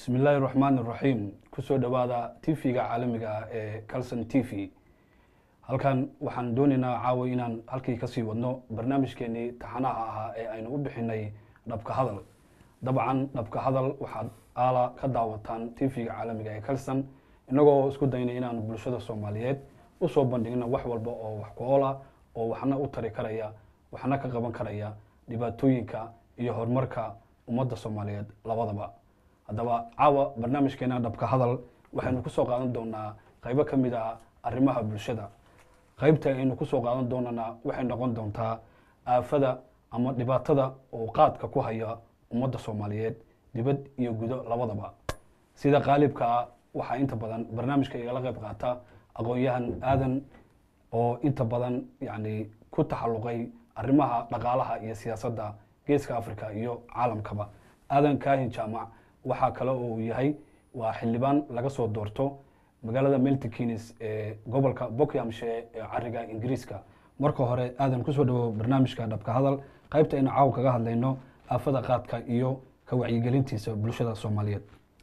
bismi illaahi raxmaan iraxiim kusoo dhowaada tv-ga caalamiga ah ee calson t v halkan waxaan doonaynaa caawa inaan halkii kasii wadno barnaamijkeenii taxanaha ahaa ee aynu u bixinay dhabka hadal dabcan dhabka hadal waxaad aala ka daawataan tv-ga caalamiga ee calson inagoo isku daynay inaan bulshada soomaaliyeed usoo bandhigno wax walba oo wax ku oola oo waxna u tari karaya waxna ka qaban karaya dhibaatooyinka iyo horumarka ummadda soomaaliyeed labadaba haddaba caawa barnaamijkeena dhabka hadal waxaynu kusoo qaadan doonaa qaybo ka mid ah arrimaha bulshada qaybta aynu kusoo qaadan doonana waxay noqon doontaa aafada ama dhibaatada oo qaadka ku haya ummadda soomaaliyeed dibad iyo gudo labadaba sida qaalibka ah waxaa inta badan barnaamijka igala qayb qaata aqoon-yahan aadan oo inta badan yani ku taxalluqay arrimaha dhaqaalaha iyo siyaasadda geeska africa iyo caalamkaba aadan kaahin jaamac waxaa kale oo uu yahay waa xildhibaan laga soo doorto magaalada meltikins ee gobolka bockhamshire ee cariga ingiriiska marka hore aadan kusoo dhawo barnaamijka dhabka hadal qaybta aynu caawa kaga hadlayno aafada qaadka iyo ka wacyigelintiisa bulshada soomaaliyeed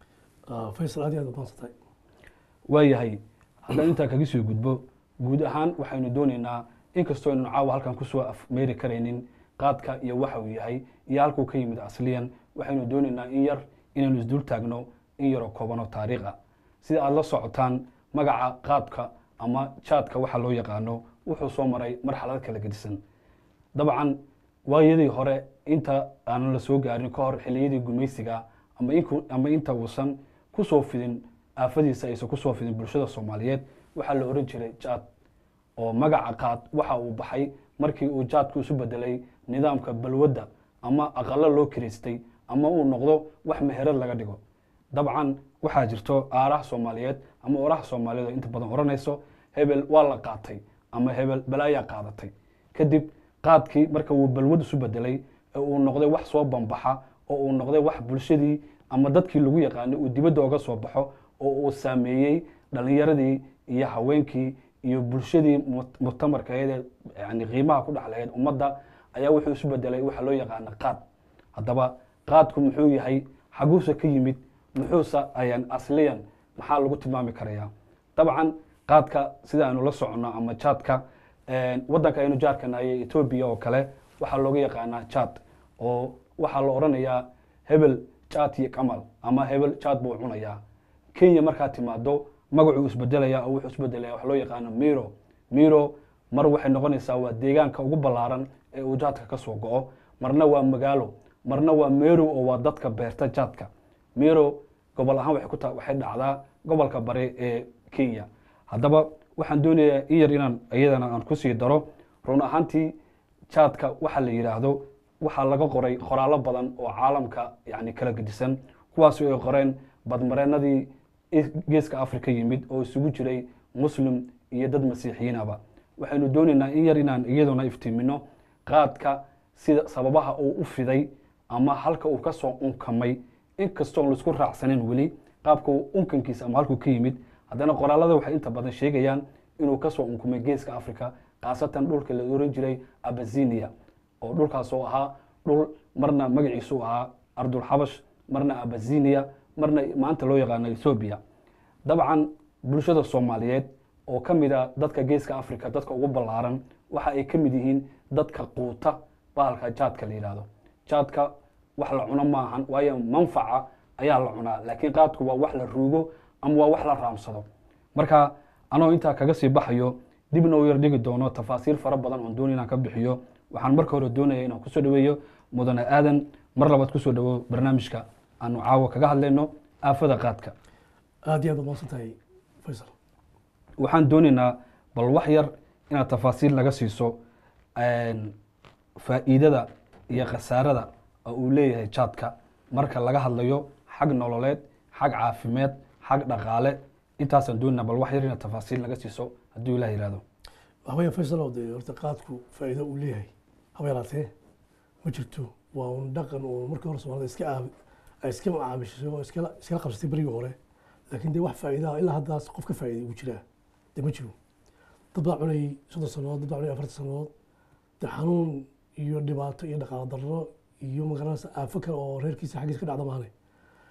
faysal aad iyo aad umahadsantay waayahay haddaan intaa kaga soo gudbo guud ahaan waxaynu doonaynaa inkastoo aynu caawa halkan kusoo afmeeri karaynin qaadka iyo waxa uu yahay iyo halkuu ka yimid asliyan waxaynu doonaynaa in yar inaynu isdul taagno in yaroo koobanoo taariikh ah sida aada la socotaan magaca qaadka ama jaadka waxa loo yaqaano wuxuu soo maray marxalad kala gedisan dabcan waayadii hore inta aanan la soo gaarin ka hor xiliyadii gumaysiga ama inta uusan kusoo fidin aafadiisa aysan kusoo fidin bulshada soomaaliyeed waxaa la oran jiray jaad oo magaca qaad waxa uu baxay markii uu jaadku isu bedelay nidaamka balwadda ama aqalo loo kiraystay ama uu noqdo wax meherad laga dhigo dabcan waxaa jirto aaraha soomaaliyeed ama oraha soomaaliyeed oo inta badan oranayso hebel waa la qaatay ama hebel balaayaa qaadatay kadib qaadkii marka uu balwad isu bedelay ee uu noqday wax soo bambaxa oo uu noqday wax bulshadii ama dadkii lagu yaqaanay uu dibadda oga soo baxo oo uu saameeyey dhalinyaradii iyo haweenkii iyo bulshadii mutamarkaeed yani qiimaha ku dhexlahayd ummadda ayaa wuxuu isu bedelay waxa loo yaqaana qaad haddaba qaadku muxuu yahay xaguuse ka yimid muxuuse ayaan asliyan maxaa lagu tilmaami karayaa dabcan qaadka sida aynu la soconno ama jaadka wadanka aynu jaadka nahay etoobiya oo kale waxaa looga yaqaanaa jaad oo waxaa la odhanayaa hebel jaad iyo kamal ama hebel jaad buu cunayaa kenya markaa timaado magacuu isbedelaya oo wuxuu isbedelaya wax loo yaqaano miro miro mar waxay noqonaysaa waa deegaanka ugu ballaaran ee uu jaadka ka soo go-o marna waa magaalo marna waa meru oo waa dadka beerta jaadka miro gobol ahaan waxay dhacdaa gobolka bari ee kenya haddaba waxaan doonayaa in yar inaan iyadana aan kusii daro run ahaantii jaadka waxa la yidhaahdo waxaa laga qoray qoraallo badan oo caalamka yani kala gedisan kuwaas ay qoreen badmareenadii geeska africa yimid oo isugu jiray muslim iyo dad masiixiyiinaba waxaynu doonaynaa in yar inaan iyaduna iftiimino qaadka sida sababaha uu u fiday ama halka uu kasoo unkamay inkastoon laisku raacsanin weli qaabka unkankiisa ama halkuu ka yimid haddana qoraalada waxay inta badan sheegayaan inuu kasoo unkumay geeska africa khaasatan dhulka la oran jiray abazinia oo dhulkaas oo ahaa dhul marna magaciisu ahaa ardulxabash marna abazinia marna maanta loo yaqaano ethoobiya dabcan bulshada soomaaliyeed oo ka mid a dadka geeska africa dadka ugu ballaaran waxa ay ka mid yihiin dadka quuta bahalka jaadka la yidhaahdo jaadka wax la cuno maahan waayo manfaca ayaa la cunaa laakiin qaadku waa wax la ruugo ama waa wax la raamsado marka anoo intaa kaga sii baxayo dibna u yar dhigi doono tafaasiil fara badan oon dooni inaan ka bixiyo waxaan marka hore doonaya inaan kusoo dhaweeyo mudane aadan mar labaad kusoo dhawo barnaamijka aanu caawa kaga hadlayno aafada qaadka aad iyo aad umaadsantahay faysal waxaan doonaynaa bal wax yar inaad tafaasiil naga siiso faa'iidada iyo khasaarada oo uu leeyahay jaadka marka laga hadlayo xag nololeed xag caafimeed xag dhaqaale intaasaan doonayna bal wax yar inaad tafaasiil naga siiso hadduu ilah yihahdo waxawaya faysal oo dee horta qaadku faa'iido uu leeyahay haba yaraatee ma jirto waa un dhaqan oo markii hore soomaalida iska aabi ay iska macaamishay oo iskala iskala qabsatay berigii hore laakiin dee wax faa'iidaha ilaa haddaas qof ka faa'iiday uu jiraa dee ma jiro dad baa cunayay soddon sannadood dad baa cunayay afartan sannadood dee xanuun iyo dhibaato iyo dhaqaalo darro iyo magaranaysa aafo kale oo reerkiisa xaggiisa ka dhacda maane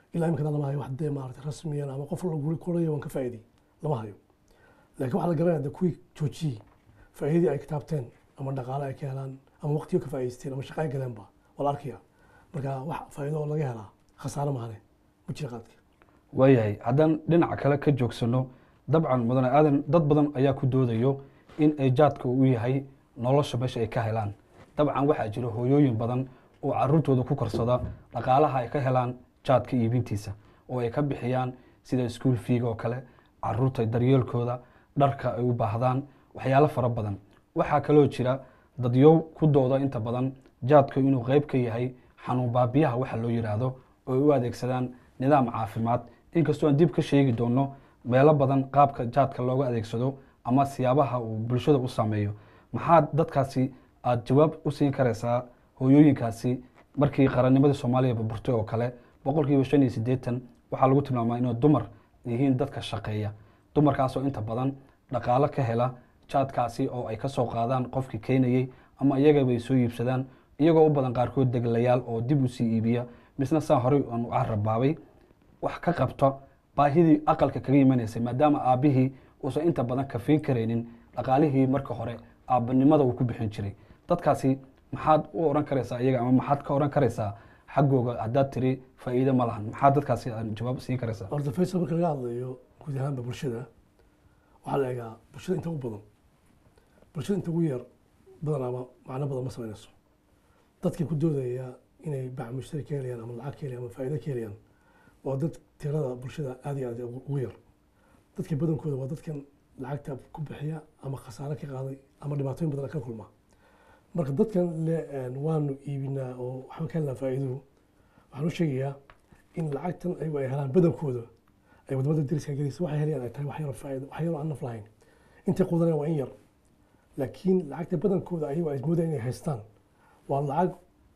ilaa imikana lama hayo wax dee maarata rasmiyan ama qof laguri koraya waan ka faa'iiday lama hayo laakiin waxaa la garanaya de kuwii joojiyey faa'iidadii ay kitaabteen ama dhaqaale ay ka helaan ama waqtiyo ka faa'iidaysteen ama shaqo ay galeenba waa la arkaya marka wax faa'iido oo laga helaa khasaare mahane ma jira qaadka waayahay haddaan dhinaca kale ka joogsano dabcan mudane aadan dad badan ayaa ku doodayo in ay jaadka uu yahay nolosha meesha ay ka helaan dabcan waxaa jira hooyooyin badan oo caruurtooda ku korsada dhaqaalaha ay ka helaan jaadka iibintiisa oo ay ka bixiyaan sida iskuol fiiga oo kale caruurta daryeelkooda dharka ay u baahdaan waxyaalo fara badan waxaa kaloo jira dadyow ku dooda inta badan jaadku inuu qeyb ka yahay xanuun baabiyaha waxa loo yidhaahdo oo ay u adeegsadaan nidaam caafimaad inkastoo aan dib ka sheegi doono meelo badan qaabka jaadka looga adeegsado ama siyaabaha uu bulshada u saameeyo maxaa dadkaasi aada jawaab u siin karaysaa hooyooyinkaasi markii qarannimadii soomaaliya burburtay oo kale boqolkiiba shan iyo siddeetan waxaa lagu tilmaamaa inay dumar yihiin dadka shaqeeya dumarkaasoo inta badan dhaqaalo ka hela jaadkaasi oo ay ka soo qaadaan qofkii keenayey ama iyagaba ay soo iibsadaan iyagoo u badan qaarkood deglayaal oo dib u sii iibiya misna saa horey aan u carabaabay wax ka qabta baahidii aqalka kaga imanaysay maadaama aabbihii uusan inta badan kafiin karaynin dhaqaalihii marka hore aabbanimada uu ku bixin jiray dadkaasi maxaad u oran karaysaa iyaga ama maxaad ka oran karaysaa xaggooga haddaad tiri faa'iido ma lahan maxaad dadkaasi aad jawaab siin karaysaa horta faysal marka laga hadlayo guud ahaanba bulshada waxaa la egaa bulshada inta ugu badan bulshada inta ugu yar badanaaba macno badan ma samaynayso dadkii ku doodaya inay bac mushtari ka helayaan ama lacag ka helayaan ama faa'iido ka helayaan waa dad tirada bulshada aad iyo aad ugu yar dadka badankooda waa dadkan lacagta ku bixiya ama khasaare ka qaaday ama dhibaatooyin badan ka kulma marka dadkan le waanu iibinaa oo waxba ka helnaa faa'iiduhu waxaan u sheegayaa in lacagtan ayagu ay helaan badankooda ay wadamada dariska gelaysa waxay helayaan ay tahay wax yaroo faa'iido wax yaroo aan naf lahayn intay qudanayaan waa in yar laakiin lacagta badankooda ayagu ay moodayaan inay haystaan waa lacag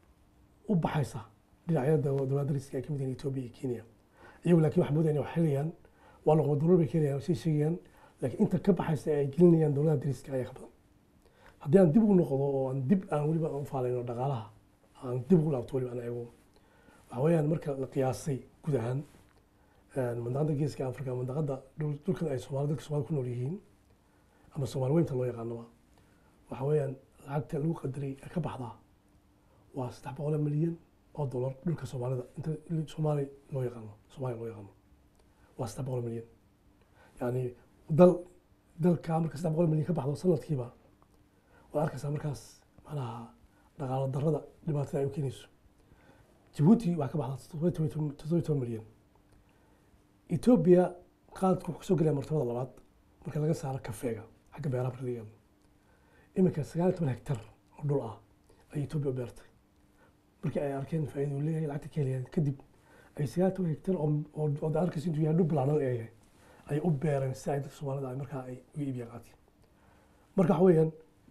u baxaysa dhinacyada dowlad dariska ay ka mid yihiin Ethiopia iyo Kenya iyagu laakiin waxay moodayaan inay wax helayaan waa noqon dowlad bay keenayaan sii sheegayaan laakiin inta ka baxaysa ay gelinayaan dowladaha dariska ayaa ka badan haddii aan dib ugu noqdo oo aan dib aan weliba u faalayno dhaqaalaha aan dib ugu laabto weliba aan eego waxa weeyaan marka la qiyaasay guud ahaan mandaqada geeska africa mandaqada dhulkan ay soomaali dadka soomali ku nool yihiin ama soomaali weynta loo yaqaanoba waxa weeyaan lacagta lagu qadaray ee ka baxdaa waa saddex boqol milyan oo dollar dhulka soomaalida inta soomaali loo yaqaano soomaaliya loo yaqaano waa saddex boqol milyan yani dal dalka marka saddex boqol milyan ka baxdo sanadkiiba waad arkaysaa markaas macnaha dhaqaalo darrada dhibaatada ay u keenayso jabuuti waxaa ka baxdaa toddoba toban milyan etoobiya qaadku wuxuu kasoo gelaya martabada labaad marka laga saaro kafeega xagga beeraha marka laga hadlo iminka sagaal iyo toban hektar oo dhul ah ay etoobiya u beertay markii ay arkeen faa'iida uu leeyahay lacagta ka helayaan kadib ay sagaal iyo toban hektar oo oo da arkaysa intuu yahay dhul bilaanan ee yahay ay u beereen si ay dadka soomaalida ay markaa ay uga iibiyaan qaadkii marka waxa weeyaan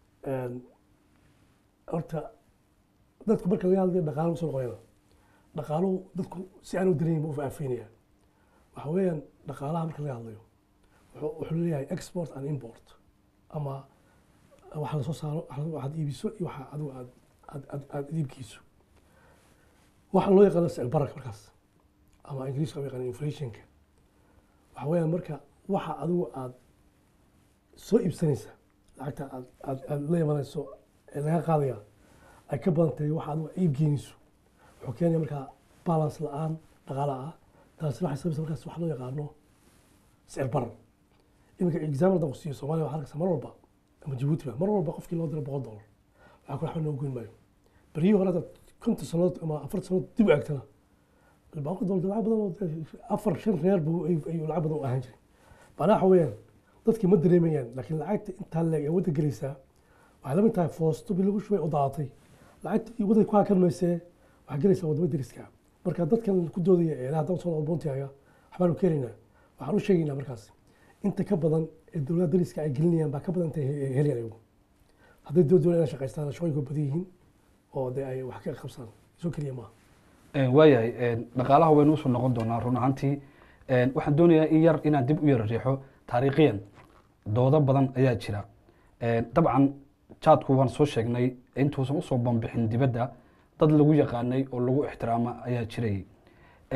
horta dadku marka laga hadlayo dhaqaalo usoo noqonayna dhaqaaluhu dadku si aan u dareeyin ma u faafinaya waxa weeyaan dhaqaalaha marka laga hadlayo wuxuu leeyahay export and import ama waxa lasoo saaro waxaad iibiso iyo waxa adigu aad aad aad iibkiiso waxa loo yaqaano sicir bararka markaas ama ingiriiska loo yaqaano inflationka waxa weeyaan marka waxa adigu aad soo iibsanaysa lacagta aad aad aad la imanayso ee laga qaadaya ay ka badan tahay waxa adigu iib geynayso wuxuu keenaya markaa balance la-aan dhaqaala ah taasi waxay sabaysa markaas wax loo yaqaano sicir barar iminka example haddaan ku siiyo soomaaliya waxaa arkaysa mar walba ama jabuuti ba mar walba qofkii loo diro boqol dollar waxaa ku waxba noo goyn maayo beryihii hore hadaad konton sanood ama afartan sanood dib u eegtana boqol dollar lacag badan oo afar shan reer buu ayuu lacag badan u ahaan jiray macnaha waxa weeyaan dadkii ma dareemayaan laakiin lacagta intaa leeg ee wadda gelaysaa waxay la mid tahay foosto bii lagu shubay oo daadatay lacagta waddanka ku hakan maysee waxaa gelaysaa waddamo deriska marka dadkan ku doodaya ee haddaan soo noqdo boontiaga waxbaanu keenaynaa waxaan u sheegaynaa markaas inta ka badan ee dowladda deriska ay gelinayaan baa ka badan intay helayaan iyagu hadday doo doonayaan shaqaystaan shaqooyinku badan yihiin oo dee ay wax ka qabsaan soo keliya maaha waayahay dhaqaalaha waynu usoo noqon doonaa run ahaantii waxaan doonayaa in yar inaan dib u yara riixo taariikhiyan doodo badan ayaa jira dabcan jaadku waan soo sheegnay intuusan usoo banbixin dibadda dad lagu yaqaanay oo lagu ixtiraama ayaa jirayay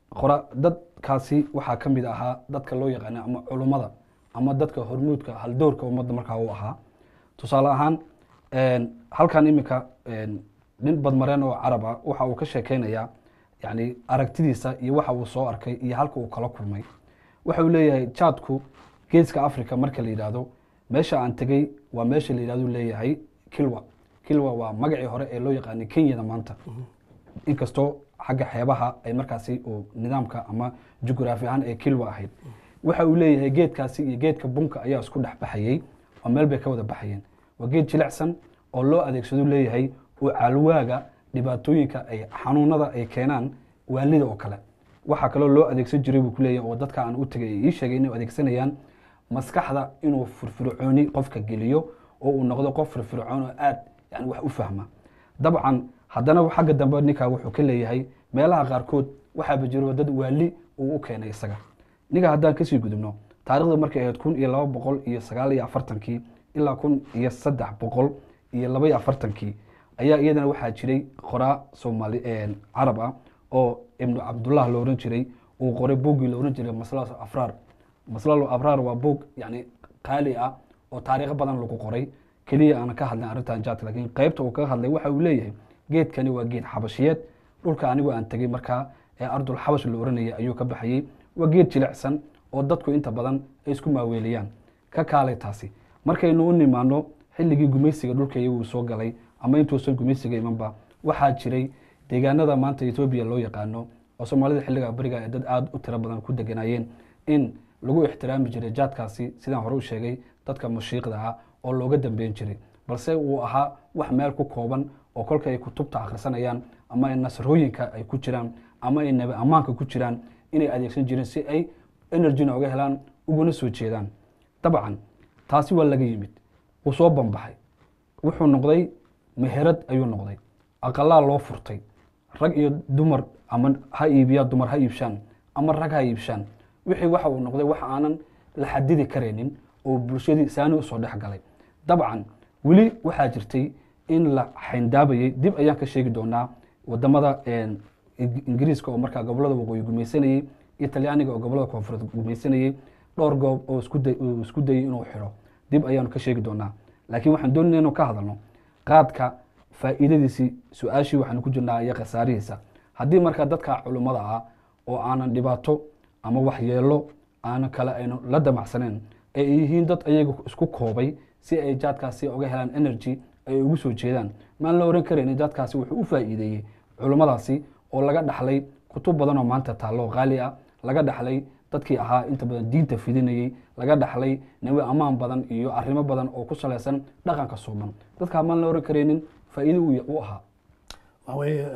qora dadkaasi waxaa ka mid ahaa dadka loo yaqaana ama culummada ama dadka hormuudka haldoorka ummadda markaa u ahaa tusaale ahaan een, halkan iminka een, nin badmareen oo carab ah waxa uu ka sheekeynayaa yani aragtidiisa iyo waxa uu soo arkay iyo halka uu kala kulmay waxa uu leeyahay jaadku geeska africa marka la yidhaahdo meesha aan tegey waa meesha la yidhahdo leeyahay kilwa kilwa waa magacii hore ee loo yaqaanay kenyada maanta inkastoo xagga xeebaha ay markaasi uu nidaamka ama jugraafi ahaan ee kilwa ahayd waxa uu leeyahay geedkaasi iyo geedka bunka ayaa isku dhex baxayey oo meel bay ka wada baxayeen waa geed jilicsan oo loo adeegsado leeyahay oo caalwaaga dhibaatooyinka ay xanuunada ay keenaan waalida oo kale waxaa kaloo loo adeegsan jiray buu kuleeyahay oo dadka aan u tegay ay ii sheegay inay adeegsanayaan maskaxda inuu firfircooni qofka geliyo oo uu noqdo qof firfircoon oo aad yani wax u fahma dabcan haddana xagga dambe ninka wuxuu ka leeyahay meelaha qaarkood waxaaba jiro dad waali uu u keenay isaga ninka haddaan kasii gudubno taarikhda markay ahayd kun iyo laba boqol iyo sagaal iyo afartankii ilaa kun iyo saddex boqol iyo laba iyo afartankii ayaa iyadana waxaa jiray qoraa soomaali carab ah oo ibnu cabdullah la oran jiray uu qoray buuggii la oran jiray maslaal afraar maslaal afraar waa buug yani qaali ah oo taariikho badan lagu qoray keliya aanan ka hadlin arrintan jaadka lakiin qaybta uu kaga hadlay waxa uu leeyahay geedkani waa geed xabashiyeed dhulka anigu aan tegey markaa ee ardul xabash la oranayay ayuu ka baxayey waa geed jilicsan oo dadku inta badan ay isku maaweeliyaan ka kaalay taasi markaynu u nimaano xilligii gumaysiga dhulkaya uu soo galay ama intuusan gumaysiga imanba waxaa jiray deegaanada maanta etoobiya loo yaqaano oo soomaalida xilliga beriga ee dad aada u tiro badan ku deganayeen in lagu ixtiraami jiray jaadkaasi sidaan hore u sheegay dadka mushiiqda ah oo looga dambeyn jiray balse uu ahaa wax meel ku kooban oo kolka ay kutubta akhrisanayaan ama ay nasrooyinka ay ku jiraan ama ay nabi ammaanka ku jiraan inay adeegsan jireen si ay energyna oga helaan uguna soo jeedaan dabcan taasi waa laga yimid wuu soo banbaxay wuxuu noqday meherad ayuu noqday aqalaa loo furtay rag iyo dumar ama ha iibiyaa dumar ha iibshaan ama rag ha iibshaan wixii waxa uu noqday wax aanan la xadidi karaynin oo bulshadii saani usoo dhex galay dabcan weli waxaa jirtay in la xayndaabayay dib ayaan ka sheegi doonaa wadamada ingiriiska oo markaa gobolada waqooyi gumaysanayey iyo talyaaniga oo gobolada koonfureed gumaysanayey dhowr goob oo uu isku dayay inuu xiro dib ayaanu ka sheegi doonaa laakiin waxaan doonayna inuu ka hadalno qaadka faa'iidadiisii su-aashii waxaanu ku jirnaa iyo khasaarihiisa haddii markaa dadka culummada ah oo aanan dhibaato ama waxyeelo aanan kale aynu la damacsaneen ay yihiin dad ayaga isku koobay si ay jaadkaasi oga helaan energy ay ugu soo jeedaan maan la oran karayn jaadkaasi wuxuu u faa'iideeyey culummadaasi oo laga dhaxlay kutub badan oo maanta taallo qaali ah laga dhaxlay dadkii ahaa inta badan diinta fidinayey laga dhaxlay nawi ammaan badan iyo arrimo badan oo ku salaysan dhaqanka suuban dadkaa maan la oran karaynin faa'iido u ahaa waxa weeye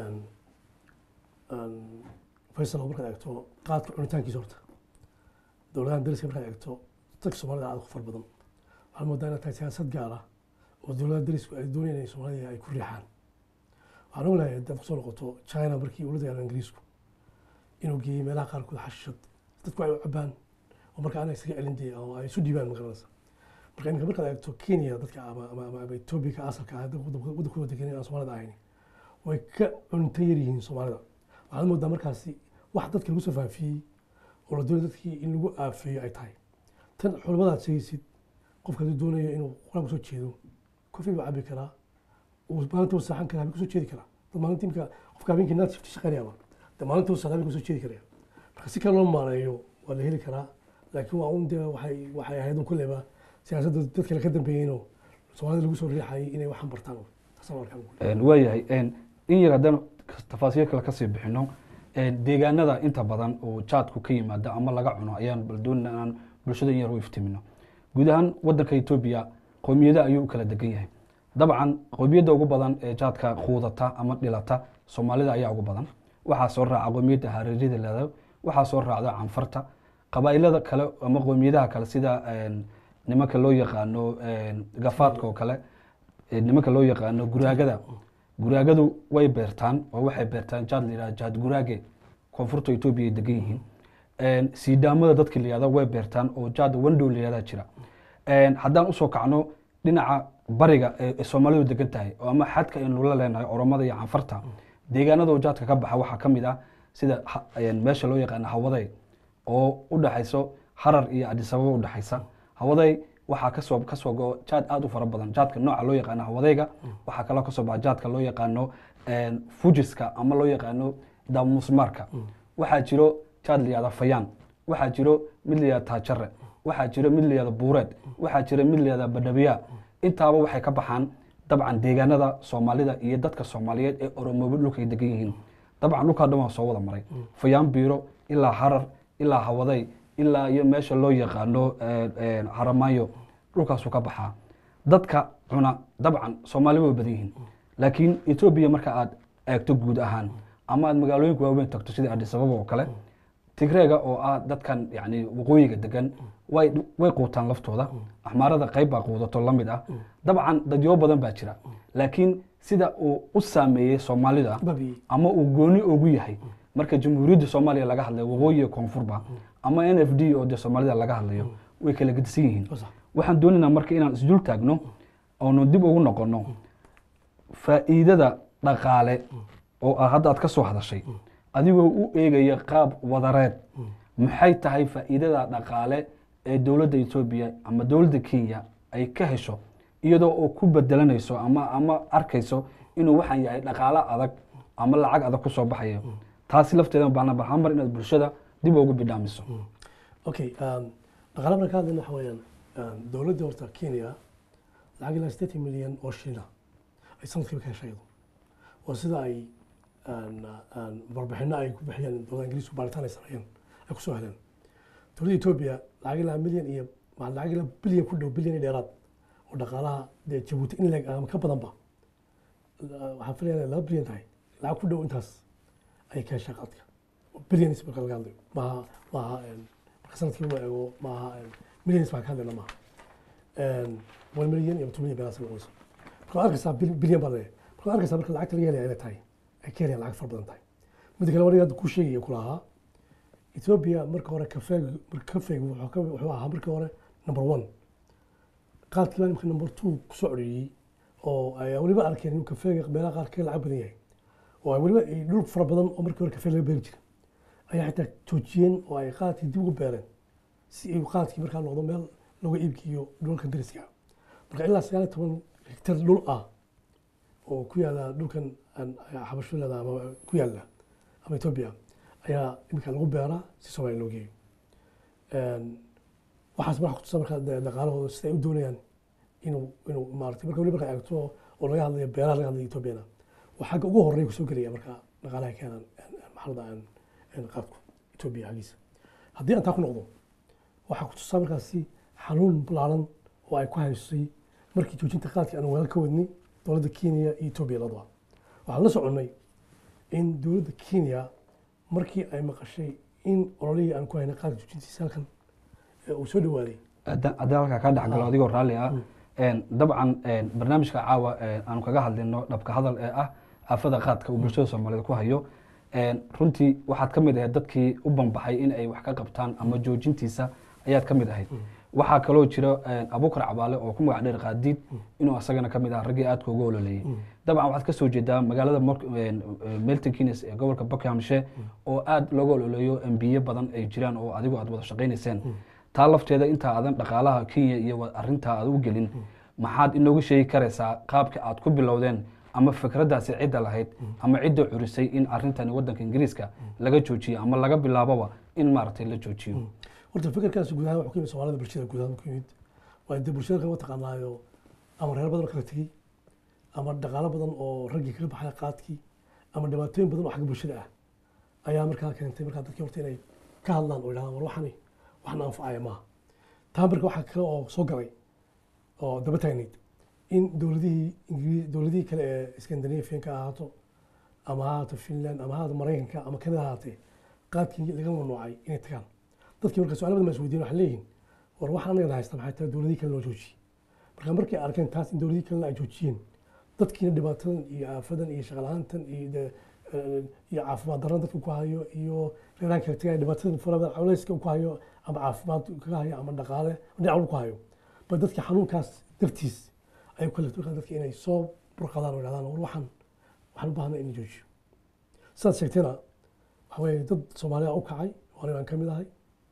faysal markaad eegto qaadka cunitaankiisa horta dowladahan dariska markaad eegto dadka soomaalida aad ku far badan waxaa moodaa inay tahay siyaasad gaar ah oo dowladaha darisku ay doonayaan inay soomaalida ay ku riixaan waxaan ognahay haddaad kusoo noqoto china markii uu la dagaalama ingiriisku inuu geeyey meelaha qaarkood xashishad dadku ay u cabaan oo marka ana isaga celin dee oo ay isu dhiibaan magaranaysa marka iminka markaad eegto kenya dadka ama ama ama ama etoobiya ka asalka ah waddankooda degan aan soomaalida ahayn way ka cunta yar yihiin soomaalida waxaad moodaa markaasi wax dadka lagu soo faafiyey oo la doonay dadkii in lagu aafeeyo ay tahay tan culamadaad sheegaysid qofka hadduu doonayo inuu quraan kusoo jeedo kofi buu cabi karaa uu maalinta uu saaxan karaa habeen kusoo jeedi karaa dad maalinta imika qofka habeenkii naad shifti shaqeynayaba de maalinta uu saaxan habeen kusoo jeedi karaya marka si kale loo maareeyo waa la heli karaa laakiin waa un dee waxay waxay ahayd un kulleyba siyaasadda dad kale ka dambeeyeenoo soomaalida lagu soo riixayay inay waxan bartaan taasaan arkaan waayahay in yar haddaan tafaasiir kale kasii bixino deegaanada inta badan oo jaadku ka yimaada ama laga cuno ayaan bal doonina inaan bulshada in yar u iftimino guud ahaan wadanka etoobiya qowmiyada ayuu u kala degan yahay dabcan qowmiyadda ugu badan ee jaadka quudata ama dhilata soomaalida ayaa ugu badan waxaa soo raaca qowmiyadda hareerida leedahay waxaa soo raacda canfarta qabaa'ilada kale ama qowmiyadaha kale sida nimanka loo yaqaano gafaadka oo kale nimanka loo yaqaano guraagada guraagadu way beertaan oo waxay beertaan jaad la yidhaha jaad guraage koonfurta etoobiya ay degan yihiin siidaamada dadka la yihahda way beertaan oo jaad wandow la yihahda jira haddaan usoo kacno dhinaca bariga ee soomaalidu degan tahay oo ama xadka aynu la leenahay oromada iyo canfarta deegaanada oo jaadka ka baxa waxaa ka mid ah sida ha- een, meesha loo yaqaano hawaday oo u dhaxayso harar iyo adisababa u dhaxaysa hawaday waxaa kasoo kasoo go jaad aad u fara badan jaadka nooca loo yaqaano hawadayga waxaa kaloo kasoo baxa jaadka loo yaqaano een, fujiska ama loo yaqaano damusmaarka waxaa jiro jaad la yihahda fayaan waxaa jiro mid la yihahda taajare waxaa jiro mid la yihahda buureed waxaa jiro mid la yihahda badhabiya intaaba waxay ka baxaan dabcan deegaanada soomaalida iyo dadka soomaaliyeed ee oromoobo dhulkay degan yihiin dabcan dhulkaa dhan waa soo wada maray fayaan biiro ilaa harar ilaa hawaday ilaa iyo meesha loo yaqaano eh, eh, haramaayo dhulkaasuu ka baxaa dadka cuna dabcan soomaali way badan yihiin laakiin etoobiya marka aad eegto guud ahaan ama aad magaalooyinka waaweyn tagto sida adis ababa oo kale tigreega oo ah dadkan yani waqooyiga degan way way quutaan laftooda axmaarada qayb baa quudato la mid ah dabcan dadyo badan baa jira laakiin sida uu u saameeyey soomaalida babi ama uu gooni ugu yahay marka jamhuuriyadda soomaaliya laga hadlayo waqooyi iyo koonfurba ama n f d oo dee soomaalida laga hadlayo way kala gedisan yihiin waa sax waxaan doonaynaa marka inaan isdul taagno oonu dib ugu noqono faa'iidada dhaqaale oo ah hadda aad ka soo hadashay adigoo u eegaya qaab wadareed maxay tahay faa'iidada dhaqaale ee dowladda etoobiya ama dowladda kenya ay ka hesho iyadoo oo ku bedelanayso ama ama arkayso inuu waxaan yahay dhaqaale adag ama lacag adag kusoo baxayo taasi lafteeda baana bahaan mar inaad bulshada dib ugu bidhaamiso okay um, dhaqaale marka hadlayna waxa weeyaan um, dowladda horta kenya lacag ilaa sideetan milyan oo shilina ay sanadkiiba ka heshay iyadu waa sida ay aan- aan warbixino ay ku bixiyeen dowladda ingiriisku baaritaan ay sameeyeen ay kusoo heleen dowladda etoobiya lacag ilaa milyan iyo ma lacag ilaa bilyan ku dhow bilyan iyo dheeraad oo dhaqaalaha dee jabuuti in leeg ama ka badanba Uh, waxaan filaya inay laba bilyan tahay lacag ku dhow intaas ayay ka heshay qaadka bilyanis marka laga hadlayo maaha maaha een, marka sanadkii loo eego maaha milyanis baan ka hadlayna maaha one milyan iyo two milyan beelaas noqonayso marka waad arkaysaa bil- bilyan baa leeyahay marka waad arkaysaa marka lacagta laga helaya inay tahay ay ka helayaan lacag fara badan tahay midda kale waniga hadda kuu sheegaya ku lahaa ethiopia marka hore kafeeg marka kafeeg wuxuu ka- wuxuu ahaa marka hore number one qaadkii baa imika number two kusoo codheeyey oo ay weliba arkeen inuu kafeega meelaha qaar ka lacag badan yahay oo ay weliba ay dhul fara badan oo markii hore kafee laga beeri jiray ayaa xitaa joojiyeen oo ay qaadkii dib ugu beereen si ay qaadkii markaa noqdo meel lagu iibkiyo dhulka dariska marka ilaa sagaal iyo toban hektar dhul ah oo ku yaala dhulkan aan- xabasho leeda ama ku yaala ama etoobiya ayaa iminka lagu beeraa si soomaaliya loo geeyo Een, waxaas marka kutusa marka dee dhaqaalahooda sida ay u doonayaan inuu inuu maaragtay marka weli marka eegto oo laga hadlayo beeraha laga hadlayo etoobiyana waa xagga ugu horreeya kusoo gelaya marka dhaqaalaha keenan maxalada aan aan qaadku etoobiya xaggiisa haddii aan taa ku noqdo waxaa ku tusaa markaasi xanuun balaaran oo ay ku haysay markii joojinta qaadkii aan walaal ka wadnay dowladda kenya iyo etoobiya labadaba waxaan la soconnay in dowladda kenya markii ay maqashay in ololihii aan ku haynay qaadka joojintiisa halkan ee uu soo dhawaaday haddaan haddaan halkaa ka dhexgalo adigoo raalli ah een, dabcan een, barnaamijka caawa een, aanu kaga hadlino dhabka hadal ee ah aafada qaadka uu bulshada soomaaliyeed ku hayo een, runtii waxaad ka mid ahayd dadkii u banbaxay in ay wax ka qabtaan ama joojintiisa ayaad ka mid ahayd waxaa kaloo jira een, abuukar cabaale oo ku magac dheer qaadiid inuu asagana ka mid ah raggii aadka uga ololeeyey dabcan waxaad ka soo jeedaa magaalada Mor- een, een, milton keynes ee gobolka buckinghamshire oo aad looga ololeeyo embiye badan ay jiraan oo adigu aad wada shaqaynayseen taa lafteeda intaa aadan dhaqaalaha kenya iyo wa- arrintaa aad u gelin maxaad inoogu sheegi karaysaa qaabka aad ku bilowdeen ama fikraddaasi cidda lahayd ama cidda curisay in arrintani waddanka ingiriiska laga joojiyo ama laga bilaaboba in maaragtay la joojiyo horta fikirkaasi guud ahaan wuxuu ka yimid soomaalida bulshada guud ahaan ku yimid waa dee bulshada kama taqaanaayo ama reer badan oo kala tegey ama dhaqaalo badan oo raggii kaga baxay qaadkii ama dhibaatooyin badan oo xagga bulshada ah ayaa markaa keentay markaa dadkii horta inay ka hadlaan oo idhahdaan war waxani waxna anfacaya maaha taa marka waxaa kale oo soo galay oo daba taagnayd in dowladihii ingiriis dowladihii kale ee scandinavianka ahaato ama ha ahaato finland ama ha ahaato maraykanka ama kanada ahaatee qaadkii laga mamnuucay inay tagaan dadkii marka su-aalo badan baa isweydiin waxay leeyihiin war waxaan anaga haysta maxay tahay dowladihii kale loo joojiyey marka markay arkeen taas in dowladihii kalena ay joojiyeen dadkiina dhibaatadan iyo aafadan iyo shaqala-aantan iyo de- eh, iyo caafimaad darran dadka ku hayo iyo reeraha kala tegaya dhibaatadan farada culayska ku hayo ama caafimaad kaga hayo ama dhaqaale dhinac walba ku hayo ba dadka xanuunkaas dartiis ay ku kalifto markaa dadka inay soo burqadaan oo idhahdaan war waxaan waxaan u baahnaa in la joojiyo sidaad sheegtayna waxa weeye dad soomaaliya u kacay oo aniga aan ka mid ahay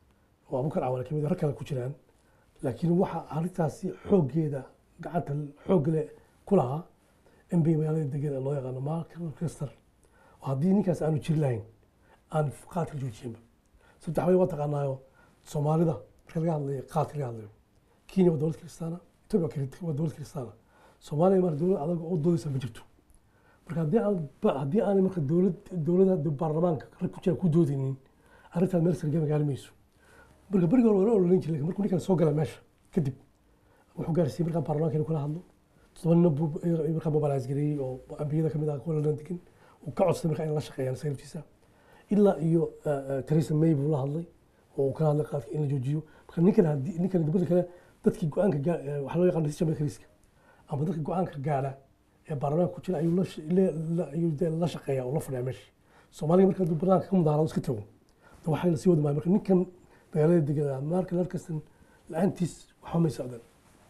oo abukar cawan ka mid ah, rag kale ku jiraan laakiin waxa arrintaasi xooggeeda gacanta xoogga leh ku lahaa in bay magaalada degan ee loo yaqaano Michael Kester oo haddii ninkaas aanu jiri lahayn aan qaadka joojiyinba sababta waxaa waa taqaanaayo soomaalida marka laga hadlayo qaadka laga hadlayo kenya waa dowlad kiristaana etoobiya waa kiri- waa dowlad kiristaana soomaaliya marka dowlad adag oo doodaysa ma jirto marka haddii aan ba- haddii aanay marka dowlad dowladda baarlamaanka rag ku jira ku doodaynin arrintaas meel sare gaari mayso marka berigi hore waa la ololeyn jiray markuu ninkan soo gala meesha kadib wuxuu gaarsiiyey markaa baarlamaanka inuu kula hadlo todoba nin buu markaa mobilize gareeyey oo ambiyada kamid ah kuwa london degan uu ka codsaday markaa in la shaqeeyaan sayftiisa ilaa iyo eh, eh, theresa may buu la hadlay oo uu kala hadlay qaadka in la joojiyo marka ninkan haddii ninkan dibadda kale dadkii go-aanka gaa- eh, waxaa loo yaqaan decision makeriska ama dadka go-aanka gaadha ee baarlamaanka ku jira ayuu la sh- le- la- ayuu dee la shaqeeyaa oo la fadhiyaa meesha soomaaliga marka hadduu banaanka ka mudaharado iska tago de waxay la sii wadi maayo marka ninkan magaalada degan marka larkastan la-aantiis waxba may socdaan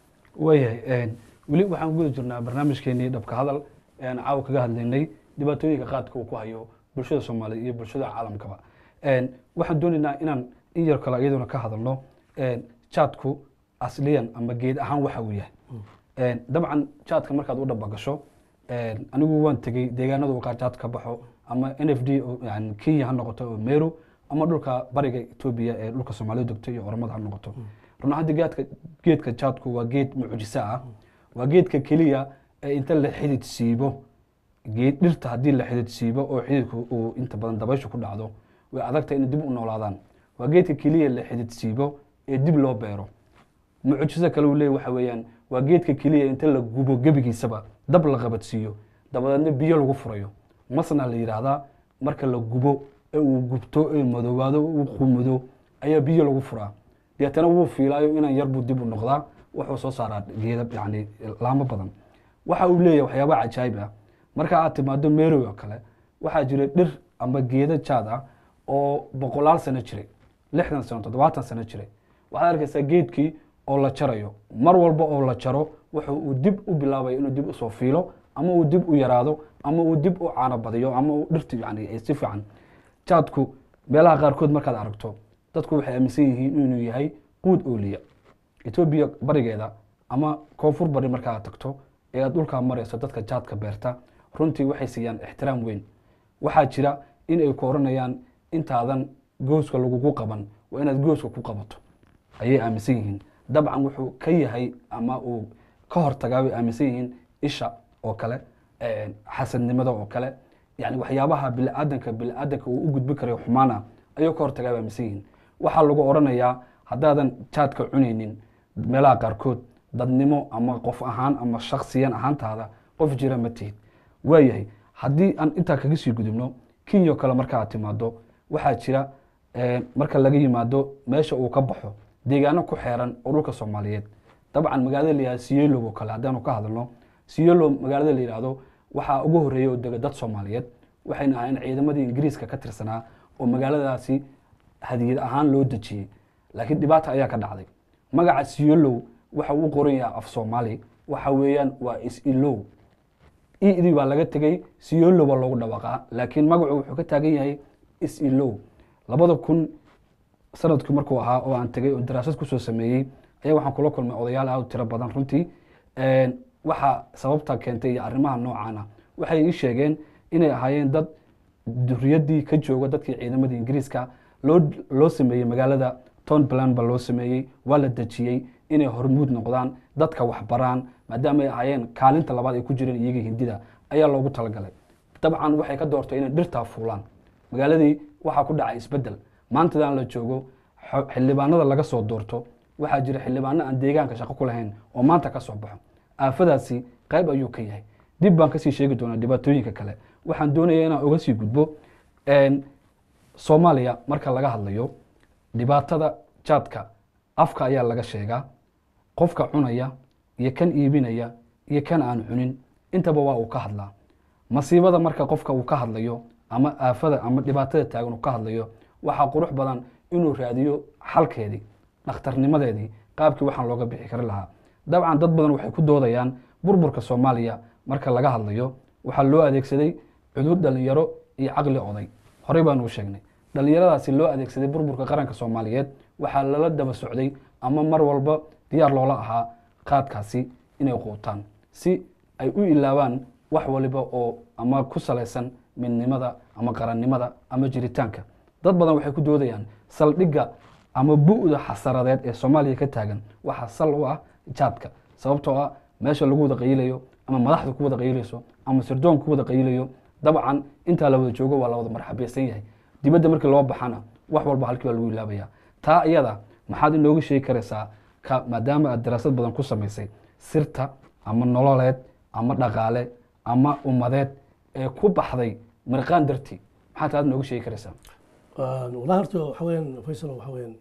waayahay weli waxaan guda jirnaa barnaamijkeenii dhabka hadal ee aan caawa kaga hadlaynay dhibaatooyinka qaadka uu ku hayo bulshada soomaaliya iyo bulshada caalamkaba Een, waxaan doonaynaa inaan in yar kale iyaduna ka hadalno een, jaadku asliyan ama geed ahaan waxa uu yahay Een, dabcan jaadka markaad u dhabagasho een, anigu waan tegey deegaanada uu qaar jaad ka baxo ama n f d oo yani kenya ha noqoto oo meru ama dhulka bariga etoobiya ee dhulka soomaaliya degto iyo oromada ha noqoto run ahaantii geedka geedka jaadku waa geed mucjiso ah waa geedka keliya ee inta la xidid siibo geed dhirta haddii la xidid siibo oo xididku uu inta badan dabayshu ku dhacdo way adagtahay inay dib u noolaadaan waa geedka keliya la xidid siibo ee dib loo beero mucjiso kale uu leeyahy waxa weeyaan waa geedka keliya inta la gubo gebigiisaba dab la qabadsiiyo dabadeedna biyo lagu furayo masna la yidhaahdaa marka la gubo ee uu gubto ee madoobaado uu qumudo ayaa biyo lagu furaa deetana wuu fiilaayo inan yar buu dib u noqdaa wuxuu soo saaraa geeda yani laamo badan waxa uu leeyahay waxyaaba cajaayib ah marka aad timaado merow oo kale waxaa jira dhir ama geeda jaad ah oo boqolaal sano jiray lixdan sano toddobaatan sano jiray waxaad arkaysaa geedkii oo la jarayo mar walba oo la jaro wuxuu uu dib u bilaabaya inuu dib usoo fiilo ama uu dib u yaraado ama uu dib u caano badiyo ama uu dhirti yani ay si fiican jaadku meelaha qaarkood markaad aragto dadku waxay aaminsan yihiin inuu yahay quud ooliya etoobiya barigeeda ama koonfur bari markaad tagto ee aad dhulkaa marayso dadka jaadka beerta runtii waxay siiyaan ixtiraam weyn waxaa jira in ay ku oranayaan intaadan gooska lagugu qaban waa inaad gooska ku qabato ayay aaminsan yihiin dabcan wuxuu ka yahay ama uu ka hortagaa bay aaminsan yihiin isha oo kale een, xasadnimada oo kale yani waxyaabaha biniaadanka biniaadanka uu u gudbi karayo xumaana ayuu ka hortagaa bay aaminsan yihiin waxaa lagu oranayaa haddaadan jaadka cunaynin meelaha qaarkood dadnimo ama qof ahaan ama shaksiyan ahaantaada qof jira ma tihid waayahay haddii aan intaa kaga sii gudubno kenya oo kale marka aad timaado waxaa jira eh, marka laga yimaado meesha uu ka baxo deegaano ku xeeran oo dhulka soomaaliyeed dabcan magaalada la yihahdo siyelo oo kale haddaanu ka hadalno siyelo magaalada la yihahdo waxaa ugu horeeya oo dega dad soomaaliyeed waxayna ahayn ciidamadii ingiriiska ka tirsanaa oo magaaladaasi hadiyad ahaan loo dejiyey laakiin dhibaata ayaa ka dhacday magaca siyolow waxa uu qoran yahay af soomaali waxa weeyaan waa is-ilow idii baa laga tegey siyolow baa loogu dhawaqaa laakiin magacu wuxuu ka taagan yahay is-ilow labada kun sanadkii markuu ahaa oo aan tegey oo daraasad kusoo sameeyey ayaa waxaan kula kulmay odayaal aad u tiro badan runtii waxa sababta keentay iyo arrimaha noocaana waxay ii sheegeen inay ahaayeen dad duriyadii ka jooga dadkii ciidamadii ingiriiska loo loo sameeyey magaalada townplan ba loo sameeyey waa la dejiyey inay hormuud noqdaan dadka waxbaraan maadaama ay ahaayeen kaalinta labaad ay ku jireen iyaga hindida ayaa loogu talagalay dabcan waxay ka doortay inay dhirtaa fuulaan magaaladii waxaa ku dhacay isbedel maantadan la joogo xo- xildhibaanada laga soo doorto waxaa jira xildhibaano aan deegaanka shaqo ku lahayn oo maanta ka soo baxo aafadaasi qayb ayuu ka yahay dib baan kasii sheegi doonaa dhibaatooyinka kale waxaan doonaya inaan uga sii gudbo een, soomaaliya marka laga hadlayo dhibaatada jaadka afka ayaa laga sheegaa qofka cunaya iyo kan iibinaya iyo kan aan cunin intaba waa uu ka hadlaa masiibada marka qofka uu ka hadlayo ama aafada ama dhibaatada taagan uu ka hadlayo waxaa qurux badan inuu raadiyo xalkeedii dhakhtarnimadeedii qaabkii waxaan looga bixi kari lahaa dabcan dad badan waxay ku doodayaan burburka soomaaliya marka laga hadlayo waxaa loo adeegsaday cudur dhalinyaro iyo caqli oday horey baanu u sheegnay dhallinyaradaasi loo adeegsaday burburka qaranka soomaaliyeed waxaa lala daba socday ama mar walba diyaar loola ahaa qaadkaasi inay quutaan si ay u ilaabaan wax waliba oo ama ku salaysan midnimada ama qarannimada ama jiritaanka dad badan waxay ku doodayaan saldhigga ama bu'da xasaradeed ee soomaaliya ka taagan waxaa sal u ah jaadka sababtoo ah meesha lagu wada qayilayo ama madaxda ku wada qayilayso ama sirdoonka ku wada qayilayo dabcan intaa la wada joogo waa la wada marxabaysan yahay dibadda markii loo baxana wax walba halkii baa lagu ilaabaya taa iyada maxaad inooga sheegi karaysaa ka maadaama aad daraasad badan ku samaysay sirta ama nololeed ama dhaqaale ama ummadeed ee ku baxday mirqaan dartii maxaad taad inooga sheegi karaysaa wallahi horta waxa weeyaan faysal waxa weeyaan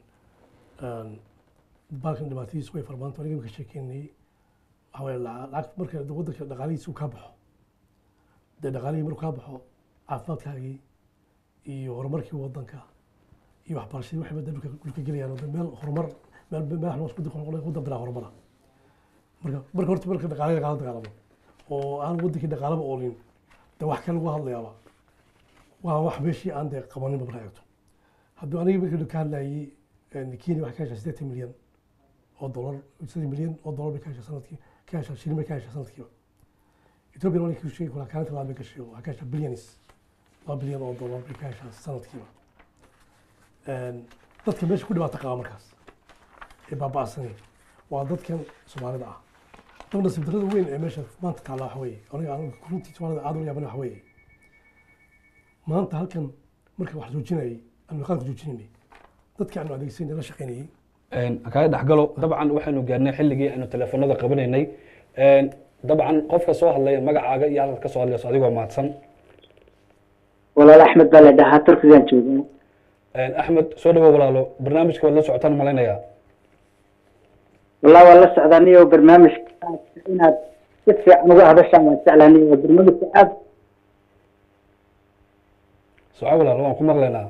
baalkan dhibaatadiisu way farbaanta aniga ka sheekeynayay waxa weeye lacag marka waddanka dhaqaalihiisa uu kaa baxo dee dhaqaalihii markuu kaa baxo caafimaadkaagii iyo horumarkii waddanka iyo waxbarashadii waxay bada dhulka dhulka gelayaan oo meel horumar meel meel wax waddanka noqonaya waddan bilaa horumara marka marka horta marka dhaqaale lagala dagaalamo oo aan waddankii dhaqaalaba oolin dee wax kale lagu hadlayaaba waa wax meeshii aan dee qabaninba markaa eegto hadduu aniga markii ka hadlayay kenya waxay ka heshaa siddeetan milyan oo dolar siddeetan milyan oo dolar bay ka heshaa sanadkii ka heshaa shilin bay ka heshaa sanadkiiba ethiopia waa ku sheegi kulaa kaalinta labaad bay gashay oo waxay ka heshaa bilyanis laba bilyan oo dolar bay ka heshaa sanadkiiba dadka meesha ku dhibaata qaba markaas ee baaba'sanay waa dadkan soomaalida ah dabna sibdarada weyn ee meesha maanta taalla waxa weeye aniga aniga runtii soomaalida aad u yaabana waxa weeye maanta halkan marka wax joojinayay aanu qaadka joojinaynay dadka aanu adeegsanay la shaqaynayay kaga dhexgalo dabcan waxaynu gaarnay xilligii aynu teleefanada qabanaynay dabcan qofka soo hadlaya magacaaga iyo halkaad ka soo hadlayso adigoo mahadsan walaal axmed baa la dhahaa turkigan joogaa axmed soo dhawow walaalo barnaamijka waad la socotaan malaynayaa wallah waa la socdaa niyo barnaamijka inaad si fiican uga hadashaan waan jeclaa niyo barnaamijka aad soco walaalo waan ku maqlaynaa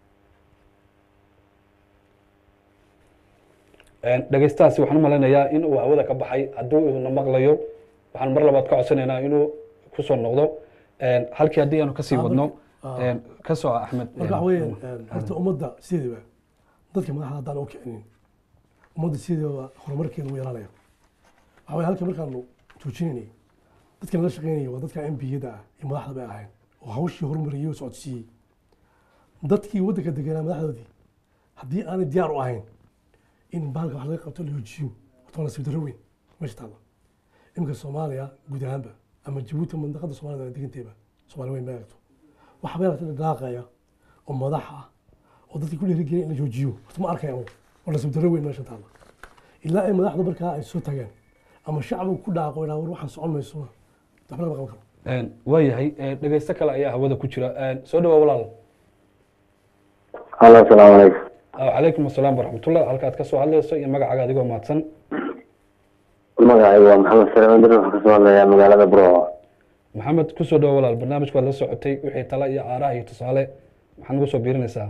dhegeystahaasi waxaan u malaynayaa in uu hawada ka baxay haddii uuna maqlayo waxaan mar labaad ka codsanaynaa inuu kusoo noqdo halkii haddii aanu kasii wadno ka soo axmed marka waxa weeyaan horta ummadda sideedaba dadka madaxda haddaan u kicinin ummadda sideedaba horumarkeeda uu yaraanaya waxa weye halka markaanu joojinaynay dadkan la shaqaynaya waa dadka mbiyada ah iyo madaxda bay ahayn oo hawshii horumariyey oo socodsiiyey dadkii waddanka deganaa madaxdoodii haddii aanay diyaar u ahayn in baalka wax laga qabto la hoojiyo horta waa nasiib darro weyn meesha taalla iminka soomaaliya guud ahaanba ama jabuuti mandaqada soomaalida deganteeba soomaali weyn ma eegto waxa bay aragtay dhaqaaqaya oo madax ah oo dadkii ku dhiirigelin in la joojiyo horta ma arkaya waa nasiib darro weyn meesha taalla ilaa ay madaxda markaa ay soo tagaan ama shacbigu ku dhaaqo ilaa war waxaan socon mayso waxba lama qaban karo waayahay dhegeysto kale ayaa hawada ku jira soo dhawaa walaal halo asalaamu calaykum calaykum asalaam waraxmatullah halkaad kasoo hadlayso iyo magacaaga adigoo mahadsan magacaygu waa maxamed sare dir waxaan kasoo hadlayaa magaalada burco maxamed kusoo dhawo walaal barnaamijka waad la socotay wixii tala iyo aaraha iyo tusaale maxaad nagu soo biirinaysaa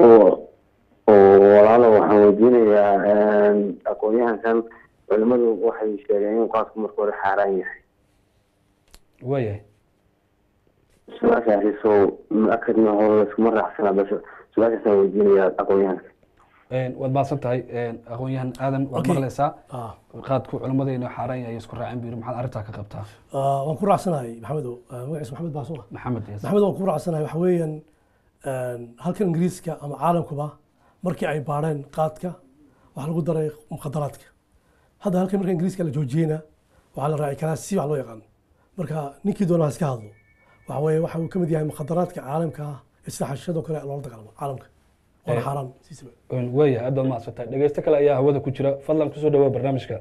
walaalo waxaan weydiinayaa aqoon-yahankan culimadu waxay sheegeen in qaadku marka hore xaaraan yahay waayahay su-aashaasi soo akadna hore laskuma raacsana bas su-aashaasaan weydiinayaa aqoon-yahanka waad mahadsan tahay aqoon-yahan aadan waad Okay. maqlaysaa ah qaadku culimmada inuu xaaraan yahay isku raacin buu yiri maxaad arrintaa ka qabtaa ah, waan ku raacsanahay maxamedow ah, magaciisa maxamed baa soo maxamed yes. maxamed waan ku raacsanahay waxa weeyaan halkan ingiriiska ama caalamkuba markii ay baadheen qaadka waxaa lagu daray mukhadaraadka hadda halkan marka ingiriiska la joojiyeyna waxaa la raaci karaa si wax loo yaqaano marka ninkii doonaa iska hadlo waxa weeye waxa uu ka mid yahay mukhadaraadka caalamka ah ee sida xashishadoo kale loola dagaalamo caalamka waana Eh. xaaraan siisaba waayahay aad baad mahadsan tahay dhegeysto kale ayaa hawada ku jira fadlan kusoo dhawaa barnaamijka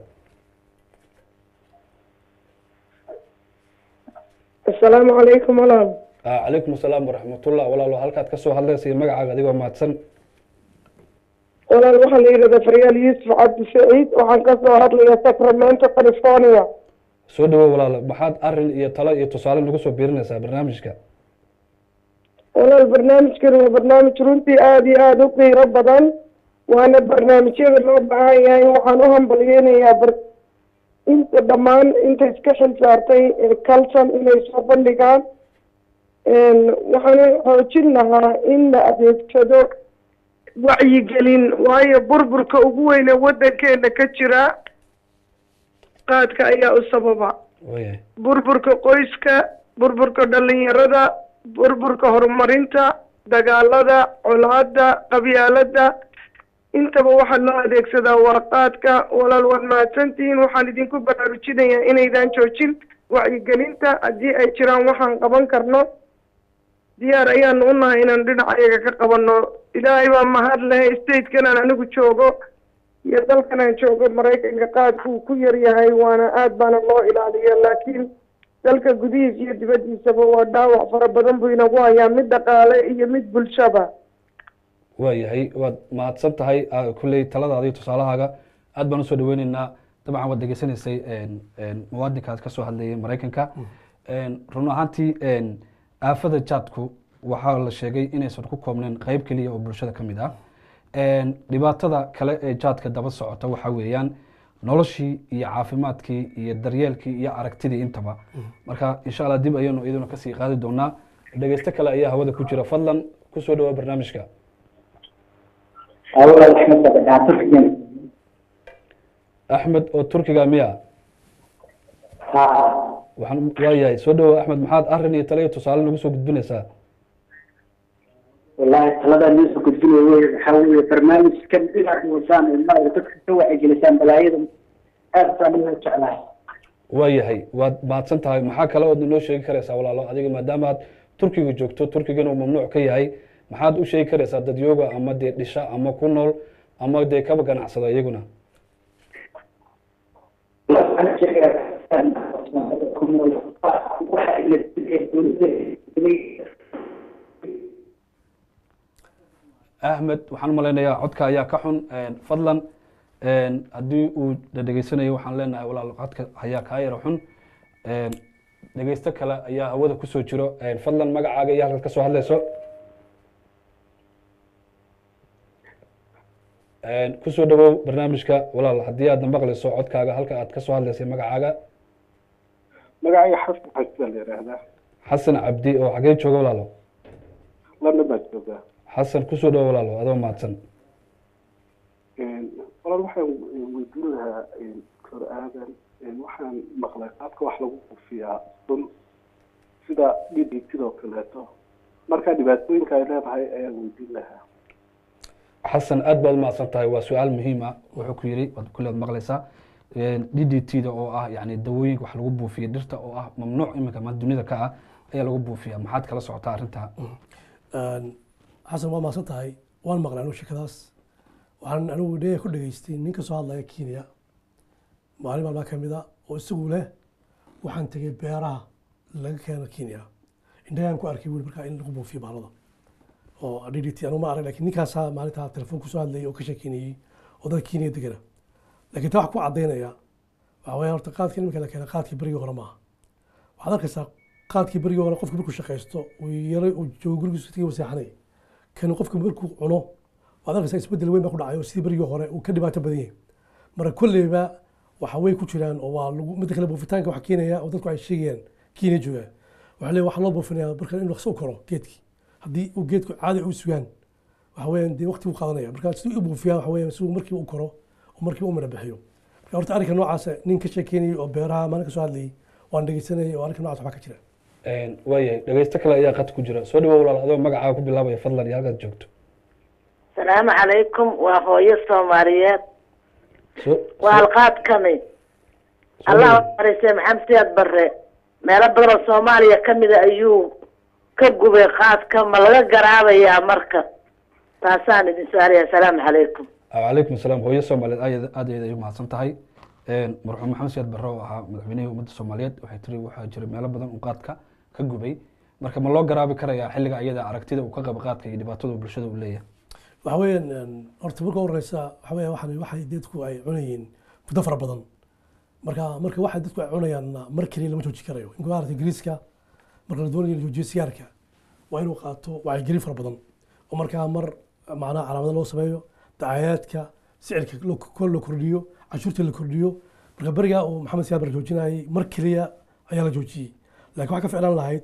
asalaamu calaykum walaal Ah, calaykum asalaam waraxmatullah walaalo halkaad kasoo hadlaysa iyo magacaaga adigoo mahadsan walaal waxaa la yidhahdaa faryaal yuusuf cabdi saciid waxaan ka soo hadlayaa sacramento california soo dhawo walaalo maxaad arin iyo talo iyo tusaale nagu soo biirinaysaa barnaamijka walaal barnaamijkani waa barnaamij runtii aada iyo aada u qiiro badan waana barnaamijyada loo baahan yahay waxaan u hambalyeynayaa bar inta dhammaan inta iska xil saartay ee calton inay soo bandhigaan waxaan xoojin lahaa in la adeegsado wacyigelin waayo burburka ugu weyne waddankeena ka jira qaadka ayaa u sababa waayahay burburka qoyska burburka dhalinyarada burburka horumarinta dagaalada colaada qabyaalada intaba waxaa loo adeegsadaa waa qaadka walaal waad mahadsantihiin waxaan idinku baraarujinayaa inaydan joojin wacyigelinta haddii ay jiraan waxaan qaban karno diyaar ayaanu u nahay inaan dhinacayaga ka qabanno ilaahay baa mahad leh statekan aan anigu joogo iyo dalkan aan joogo maraykanka qaadku uu ku yar yahay waana aad baana loo ilaaliya laakiin dalka gudihiisa iyo dibaddiisaba waa dhaawac fara badan buu inagu hayaa mid dhaqaale iyo mid bulshaba waayahay waad mahadsan tahay ah, kulley taladaada iyo tusaalahaaga aad baan usoo dhaweyneynaa dabcan waad degeysanaysay een, een, muwaadinkaas ka soo hadlayay maraykanka Een, run ahaantii een, aafada jaadku waxaa la sheegay inaysan ku koobnayn qeyb keliya oo bulshada ka mid ah Een, dhibaatada kale ee jaadka daba socota waxaa weeyaan noloshii iyo caafimaadkii iyo daryeelkii iyo aragtidii intaba marka insha allah dib ayaynu iyaduna kasii qaadi doonaa dhegeysto kale ayaa hawada ku jira fadlan kusoo dhawaa barnaamijka walaal axmed badhaa turkigan axmed oo turkiga miya ha waxaan waayahay soo dhawow axmed maxaad arrin iyo tale iyo tusaale nagu soo gudbinaysaa wallahi taladaa niisoo gudbinaya wey waxaa weeye barnaamijkan inaad wadaan oo maaragta dadka ka wacyigelisaan balaayada aad baan inoo jeclahay waayahay waad mahadsan tahay maxaa kale ood inoo sheegi karaysaa walaalo adiga maadaama aad turkiga joogto turkigana uu mamnuuc ka yahay maxaad u sheegi karaysaa dadyooga ama dee dhisha ama ku nool ama dee kaba ganacsada iyaguna waxaan sheegayaa waxa ila dowladda axmed waxaan umalaynayaa codka ayaa ka xun fadlan haddii uu dhadhegeysanayo waxaan leenahay walaal codka ayaa kaa yara xun dhegeysto kale ayaa hawada kusoo jiro fadlan magacaaga iyo halkaad ka soo hadlayso kusoo dhawow barnaamijka walaal haddii aadna maqlayso codkaaga halka aad ka soo hadlaysay magacaaga magacayga xasan xaji baa la yidhaahdaa xasan cabdi oo xagee jooga walaalo london baa joogaa xasan kusoo dhawow walaalo adoo mahadsan walaal waxaan weydiin lahaa kor aadan waxaan maqlay qaabka wax lagu qufiyaa sun sida dhidhig sidoo kaleeto marka dhibaatooyinka ay leedahay ayaan weydiin lahaa xasan aad baad umahadsan tahay waa su-aal muhiim ah wuxuu ku yidhi waad kulli aad maqlaysaa d d t da oo ah yani dawooyinka wax lagu buufiya dhirta oo ah mamnuuc iminka ma dunida ka ah ayaa lagu buufiya maxaad kala socotaa arrintaa xasan waa mahadsan tahay waan maqlay anigu shekadaas waxaan anigu dhe ku dhageystay nin ka soo hadlaya kenya maalin maalmaa ka mid a oo isagu leh waxaan tegay beeraha laga keeno kenya indhagaan ku arkay weli markaa in lagu buufiyo baalada oo d d t anu ma arag lakin ninkaasaa maalintaa telefoon kusoo hadlayay oo ka sheekeynayey oo dadka kenya degana lakin taa wax ku caddaynaya waxa weya horta qaadkii iminka la keena qaadkii berigii hore maaha waxaad arkaysaa qaadkii berigii hore qofka markuu shaqaysto uu yaro uu joogo gurigiisa tigi waseexanay kan qofka markuu cuno waad arkaysaa isbeddel weyn baa ku dhacay oo sidii berigii hore uu ka dhibaato badan yahay marka kolleyba waxa way ku jiraan oo waa lagu midda kale buufitaanka waxa keenaya oo dadku ay sheegayaan kenya joogaa waxa leeyahay waxaa loo buufinaya marka in dhaqso u koro geedkii haddii uu geedku caadi u sugaan waxa weeyaan dee waqti buu qaadanaya marka siduu u buufiyaa waxa weeyaan siduu markiiba u koro oo markiiba u mara bixiyo marka horta arrinka noocaas nin ka sheekeynayay oo beeraha maalin ka soo hadlayay waan dhegeysanayay oo arrinka noocaas waxbaa ka jira waayahay dhegeysto kale ayaa qad ku jira soo dhawow walaal adoo magacaaga ku bilaabaya fadlan iyo halkaad joogto salaamu calaykum waa hooyo soomaaliyeed soo waa halqaadkani allah marisay maxamed siyaad barre meelo badan oo soomaaliya ka mida ayuu ka gubay qaadka ma laga garaabayaa marka taasaan idin su-aalaya asalaamu calaykum calaykum salaam hooyo soomaaliyeed aad aad ayay u mahadsan tahay marxuum maxamed siyaad barre oo ahaa madaxweynihii ummadda soomaaliyeed waxay tiri waxaa jira meelo badan uu qaadka ka gubay marka ma loo garaabi karayaa xilliga iyada aragtida uu ka qabo qaadka iyo dhibaatada uu bulshada u leeyahay waxa weeyaan horta marka horeysa waxa weya waxan waxay dadku ay cunayeen muddo fara badan marka marka waxay dadku ay cunayaan mar keliya lama jooji karayo inka maarata ingiriiska marka la doonayo la joojiyo sigaarka waa inuu qaato wacyigelin fara badan oo markaa mar macnaha calaamado loo sameeyo dacayaadka sicirka kol la kordhiyo cashuurta la kordhiyo marka berigaa uu maxamed siyaad bar joojinayay mar keliya ayaa la joojiyey laakiin waxaa ka ficlaan lahayd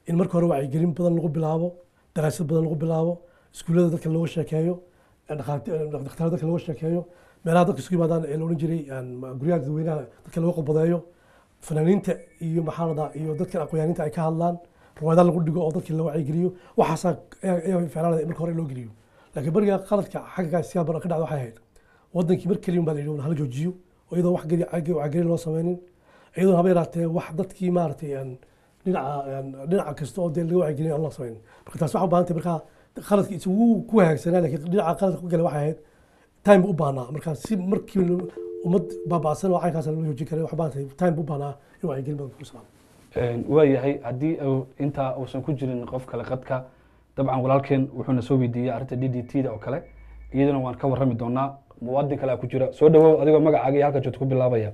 in marka hore wacyigelin badan lagu bilaabo daraasad badan lagu bilaabo iskuullada dadka looga sheekeeyo dhakhtarada dadka looga sheekeeyo meelaha dadka isku yimaadaan ee la odhan jiray guryaha dadweynaha dadka looga qodbadeeyo fanaaniinta iyo maxaa la dhahaa iyo dadka aqoonyaaninta ay ka hadlaan riwaayadaha lagu dhigo oo dadkii la wacyigeliyo waxaasaa ayaa ficnaanada in marka hore loo geliyo laakiin bariga qaladka xagga siyaa badan ka dhacda waxay ahayd wadankii mar keliya baa la yidhi hala joojiyo oo iyadoo wax geli xagga wacyigelin loo sameynin iyadoo haba yaraatee wax dadkii maaragtay aan dhinaca dhinaca kasta oo dee laga wacyigelin aan loo sameynin marka taas waxaa u baahan tahay markaa qaladka isugu ku hagaagsanaa laakiin dhinaca qaladka ku gala waxay ahayd time u baahnaa marka si markii ummad baaba'san oo caynkaas loo joojin karay waxaa baahan tahay time u baahnaa in wacyigelin badan ku salaamo waayahay haddii uu intaa uusan ku jirin qof kale qadka dabcan walaalkeen wuxuuna soo weydiiyey arrinta d d t da oo kale iyadana waan ka warrami doonaa muwaadin kale ku jira soo dhawow adigoo magacaaga iyo halka joogto ku bilaabaya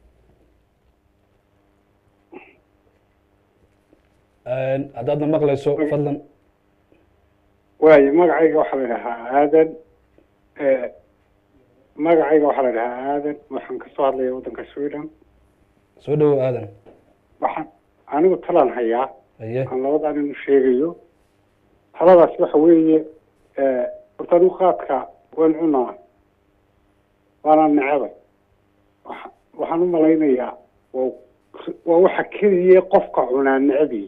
haddaadna maqlayso fadlan waayo magacayga waxaa la dhahaa aadan magacayga waxaa la dhahaa aadan waxaan kasoo hadlaya waddanka sweden soo dhawow aadan waxaan anigu talaan hayaa haye aan labadaa nin u sheegayo taladaas waxa weeye horta anigu qaadka waan cunaa waana necebay waxa- waxaan u malaynayaa waa waa waxa keliya qofka cunaa necbi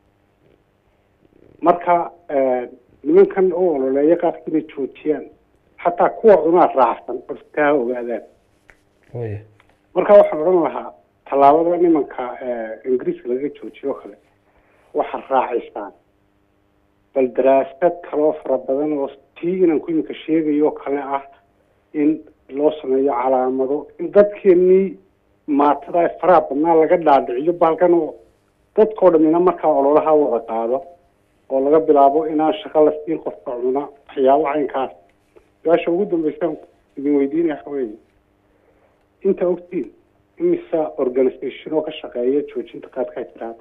marka nimankan u ololeeya qaadka inay joojiyaan xataa kuwa cunaa raacsan horta ha ogaadaan waye marka waxaan odhan lahaa tallaabada nimanka ingiriiska laga joojiyo kale waxaa raacisaan bal daraasad kaloo fara badan oo tii inanku iminka sheegayo kale ah in loo sameeyo calaamado in dadkeenii maatada ee faraha badnaa laga dhaadhiciyo baalkan oo dadkoo dhamina markaa ololaha wada qaado oo laga bilaabo inaan shaqo la siin qofka cuna waxyaabo caynkaas su-aasha ugu dambeysaan idin weydiinaya waxa weeye inta ogtiin imisa organisation oo ka shaqeeya joojinta qaadka jiraada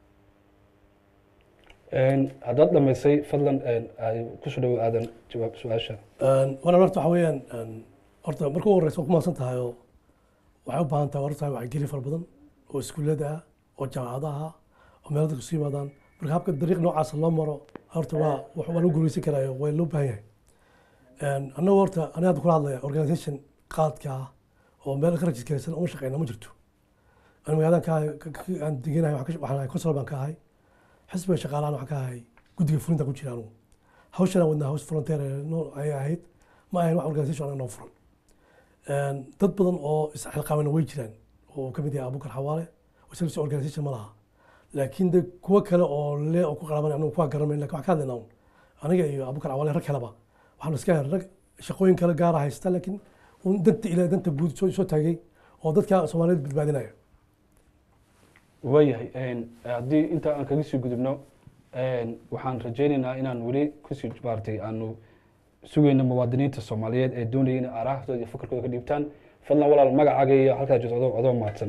haddaad dhamaysay fadlan ay kusoo dhawow aadan jawaab su-aasha walaal horta waxa weeyaan horta marka ugu horeysa waa ku mahadsan tahay oo waxay u baahan tahay horta wacyigelin fara badan oo iskuullada ah oo jaamacadaha ah oo meelo dadka isu yimaadaan marka habka dariiq noocaasa loo maro horta waa wax waa lagu guuleysan karaayo waa loo baahan yahay annagu horta aniga hadda kula hadlaya organisation qaadka ah oo meel ka rajiskaraysan uma shaqeyna ma jirto ani magaaladan ka aan deganahay waxaan ka- waxaan ahay consol baan ka ahay xisbiga shaqaalahan waxaan ka ahay guddiga fulinta ku jira anugu hawshan wadnaa haws volunteer ayay ahayd ma ahayn wax organisation anaga noo furan dad badan oo isxilqaamana way jiraan oo ka mid yahay abukar xawaale oo service organisation ma laha laakiin de kuwo kale oo le oo ku qaraban anagu kuwa garanayn lakin waxaan ka hadlaynaa un aniga iyo abukar xawaale rag kaleba waxaanu iska helay rag shaqooyin kale gaara haysta laakiin un danta ilaa danta guud soo soo taagay oo dadka soomaaliyeed badbaadinaya waayahay haddii inta aan kaga sii gudubno waxaan rajaynaynaa inaan weli kusii maartay aanu sugayno muwaadiniinta soomaaliyeed ee doonaya inay aarahaftooda iyo fakarkooda ka dhiibtaan fadlan walaal magacaaga iyo halkaa joogto adoo adoo mahadsan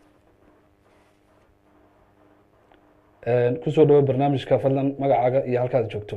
kusoo dhawo barnaamijka fadlan magacaaga iyo halkaad joogto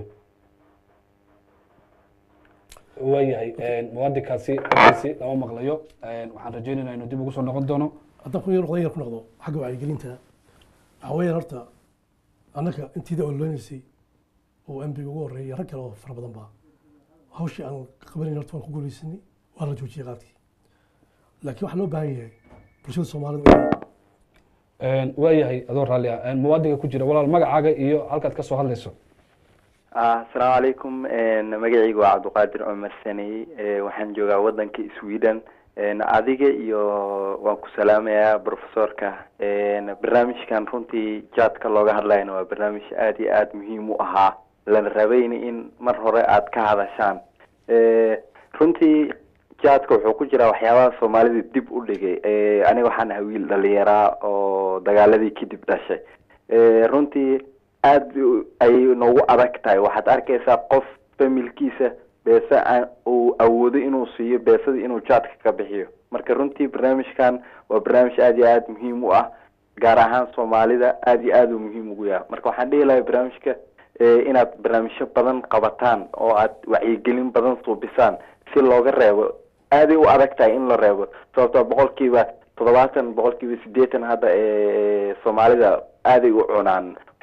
waayahay muwaadinkaasi halkaasi lama maqlayo waxaan rajaynaynaa inuu dib ugu soo noqon doono haddaan ku yar noqdo yar ku noqdo xagga wacyigelinta waxaa weeyaan horta annaka intiida ololeynaysay oo ambiga ugu horreeyay rag kale oo fara badan baa hawshii aan qabanayn horta waan ku guuleysanay waa la joojiyey qaadkii laakiin waxaa loo baahan yahay bulshada soomaalida inay waayahay adoo raalli ah muwaadinka ku jira walaal magacaaga iyo halkaad ka soo hadlayso asalaamu calaykum magacaygu waa cabdiqaadir cumar saney waxaan joogaa wadanka sweden adiga iyo waan ku salaamayaa professorka barnaamijkan runtii jaadka looga hadlayana waa barnaamij aada iyo aada muhiim u ahaa lana rabayna in mar hore aada ka hadashaan runtii jaadka wuxuu ku jiraa waxyaabaha soomaalida dib u dhigay aniga waxaan ahay wiil dhalinyaraa oo dagaaladii kadib dhashay runtii aada ay noogu adag tahay waxaad arkaysaa qof familkiisa beese aan uu awoodo inuu siiyo beesada inuu jaadka ka bixiyo marka runtii barnaamijkan waa barnaamij aada iyo aada muhiim u ah gaar ahaan soomaalida aada iyo aada u muhiim ugu yahay marka waxaan dhihi lahay barnaamijka inaad barnaamijyo badan qabataan oo aad wacyigelin badan suubisaan si looga reebo aaday u adag tahay in la reebo sababtoo boqolkiiba toddobaatan boqolkiiba siddeetan hadda ee soomaalida aaday u cunaan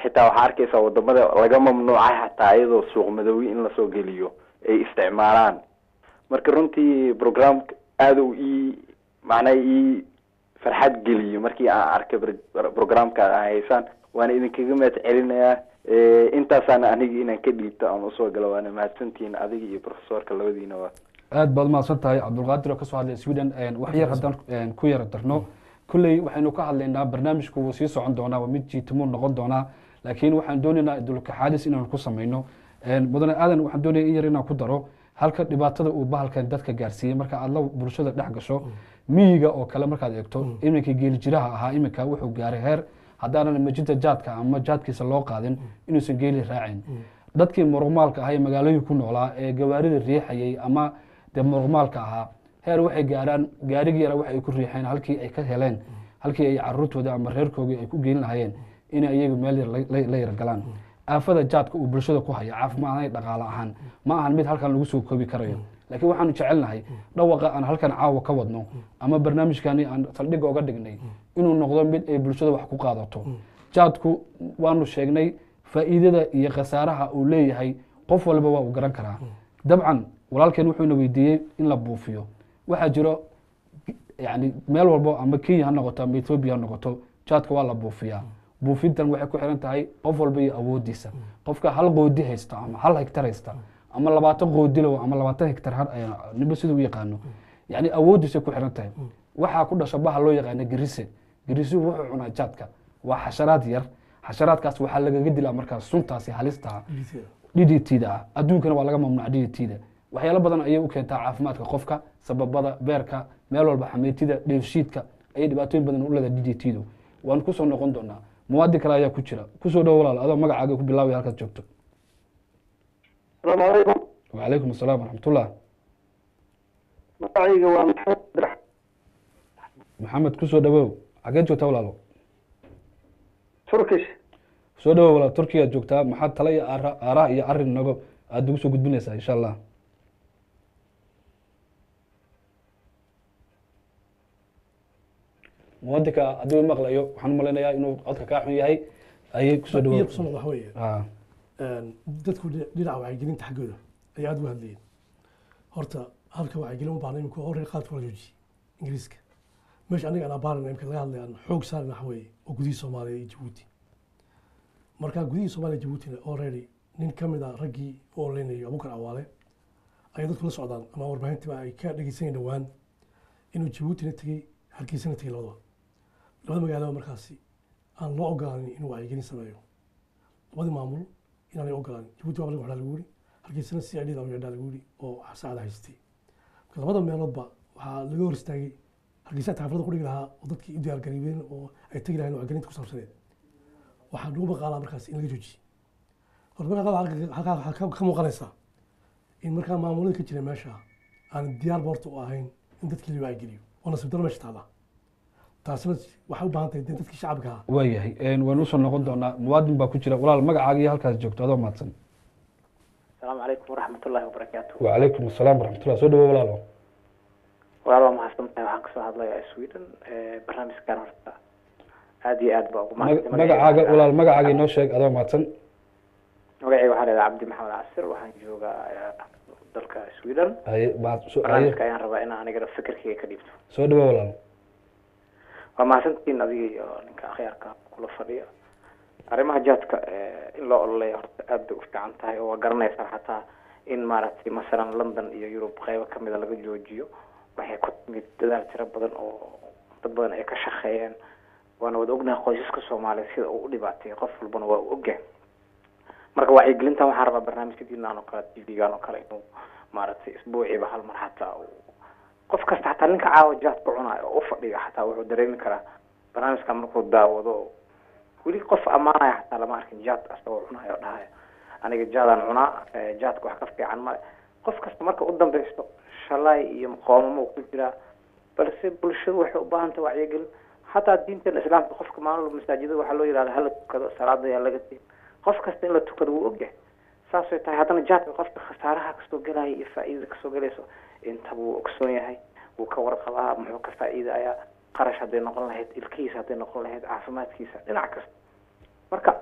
xitaa waxaa arkaysaa wadamada laga mamnuucay xataa iyadoo suuq madoowi in lasoo geliyo ay isticmaalaan marka runtii programka aada u ii macnaha ii farxad geliyo markii aan arkay br- programka aa haysaan waana idinkaga mahad celinayaa Eh, intaasaan aniga inaan ka dhiibto aan usoo galo waana mahadsantihiin adiga iyo profesorka labadiina waa aad baad mahadsan tahay cabdulqaadir oo kasoo hadlay sweden wax yar haddaan een, ku yara darno kolley waxaynu ka hadlaynaa barnaamijku wuu sii socon doonaa waa mid jiitimuu noqon doonaa laakiin waxaan doonaynaa dulkaxaadis inaan ku samayno Een, mudane aadan waxaan doonaya in yar inaan ku daro halka dhibaatada uu bahalkan dadka gaarsiiyey marka aad la bulshada dhex gasho miyiga oo kale markaad eegto iminka geelijiraha ahaa iminka wuxuu gaaray heer haddaanan majinta jaadka ama jaadkiisa loo qaadin inuusan geeli raacin dadkii muruqmaalka ahaa ee magaalooyinka ku noolaa ee gawaarida riixayay ama dee muruqmaalka ahaa heer waxay gaaraan gaarigii yara waxay ku riixeen halkii ay ka heleen halkii ay caruurtooda ama reerkoogii ay ku geyn lahayeen inay iyagu meel yar la- la- la yar galaan aafada jaadka uu bulshada ku haya caafimaad ahaan iyo dhaqaale ahaan ma ahan mid halkan lagu soo koobi karayo laakiin waxaanu jecelnahay dhawaqa aan halkan caawa ka wadno ama barnaamijkani aan saldhigga oga dhignay inuu noqdo mid ay bulshada wax ku qaadato jaadku waanu sheegnay faa'iidada iyo khasaaraha uu leeyahay qof walba waa uu garan karaa dabcan walaalkeen wuxuuna weydiiyey in la buufiyo waxaa jiro yani meel walbo ama kenya ha noqoto ama ethoobia ha noqoto jaadka waa la buufiyaa buufintan waxay ku xiran tahay qof walba iyo awoodiisa qofka hal qoodi haysta ama hal hektar haysta ama labaatan qoodilow ama labaatan hektar har nimba siduu u yaqaano yani awoodiisay ku xiran tahay waxaa ku dhasha baha loo yaqaana gerise gerisuhu wuxuu cunaa jaadka waa xasharaad yar xasharaadkaas waxaa lagaga dilaa markaas suntaasi halista d d t da ah adduunkana waa laga mamnuuc d d t da waxyaalo badan ayay u keentaa caafimaadka qofka sababada beerka meel walba xameytida dheefshiidka ayay dhibaatooyin badan u leedahay d d t du waan kusoo noqon doonaa muwaadin kale ayaa ku jira kusoo dhow walaal adoo magacaaga ku bilaabaya halkaad joogto asalaamu calaykum wacalaykum asalaam waraxmatullah magacayga waa maxamed abdirax maxamed kusoo dhawow xageed joogtaa walaalo turkish soo dhawow walaal turkiyaad joogtaa maxaad tala iyo aara- aaraha iyo arin nago aada ugu soo gudbinaysaa insha allah muwadinka haddii uu maqlayo waxaan u malaynayaa inuu codka kaa xun yahay ayay kusoo iyo dhawow kusoo noqda waxa weeye Ah, dadku dhinac- dhinaca wacyigelinta xaggooda ayaa aad uga hadlayeen horta halka wacyigelin u baahna imika horey qaadka wala joojiye ingiriiska meesha aniga aan abaarana imika laga hadlaya aan xoog saarina waxa weeye oo gudihii soomaaliya iyo jabuuti marka gudihii soomaaliya iyo jabuutina already nin ka mid a raggii u oleynayo abukar awaale ayay dadku la socdaan ama warbaahintiba ay ka dhegeysanayeen dhowaan inuu jabuutina tegey hargeysana tegey labadaba labada magaalaba markaasi aan loo ogolaanin inuu wacyigelin sameeyo labadii maamul inaanay ogolaanin jabuuti waa laga waxaa lagu yiri hargeysana si ay dhida yadhaa lagu yiri oo saacada haystay marka labada meeloodba waxaa laga hor istaagay hargeysa taafrada ku dhigi lahaa oo dadkii u diyaar gareebeen oo ay tegi lahayn wacyigelinta ku saabsaneed waxaa lagu maqaalaa markaas in laga joojiyey horta markaa halka- halkaa waxaa ka- ka muuqanaysaa in markaa maamulada ka jira meesha aan diyaar boorta u ahayn in dadkii la wacyigeliyo oo nasiib daro meesha taala taasina waxay u baahan tahay dee dadkii shacabka ahaa waayahay waan usoo noqon doonaa muwaadin baa ku jira walaal magacaaga iyo halkaas joogto adoo mahadsan asalaamu calaykum waraxmat ullahi wabarakaatu wacalaykum asalaam waraxmatullah soo dhawow walaalo walaal waa mahadsan tahay waxaan kasoo hadlayaa sweden Eh, barnaamijkan horta aad iyo aad baa ugu Mag- mahadsan magacaaga walaal magacaaga inoo sheeg adoo mahadsan magacayga waxaa leedahay cabdi maxamed casir waxaan joogaa eh, dalka sweden haye mahad soo haye barnaamijka ayaan rabaa inaan anigana fikirkayga ka dhiibto soo dhawow walaal waa mahadsantihiin adiga iyo ninka akhyaarka kula fadhiya arrimaha jaadka eh, in loo ololeeya horta aad bay u fiican tahay oo waa garanaysaa xataa in maaragtay masalan london iyo yurub qeybo kamida laga joojiyo waxay ku timid dadaal tiro badan oo dad badan ay ka shaqeeyeen waana wada ognahay qoysaska soomaaliya sida uu u dhibaateeyay qof walbana waa u ogyahay marka wacyigelintan waxaan rabaa barnaamijyadiinaan oo kale t v-gan oo kale inuu maaragtay isbuuciiba hal mar xataa uu qof kasta xataa ninka caawa jaadka cunaayo oo u fadhiyo xataa wuxuu dareemi karaa barnaamijkan markuu daawado weli qof ammaanaya xataa lama arkin jaad asagoo cunayo oo dhahayo aniga jaadaan cunaa eh, jaadka wax ka fiican male qof kasta marka u dambeysto shalay iyo qoomamo ku jiraa balse bulshadu waxay u baahan tahay wacyigelin xataa diinteena islaamka qofka maalin walba masaajidada waxaa loo yidhahda hala tukado salaada ayaa laga siin qof kasta in la tukado wuu ogyahay saasay tahay haddana jaadka qofka khasaaraha kasoo gelaya iyo faa'iidada kasoo gelayso intaba wuu ogsoon yahay wuu ka warqabaa muxuu ka faa'iidayaa qarash hadday noqon lahayd ilkihiisa hadday noqon lahayd caafimaadkiisa dhinac kasta marka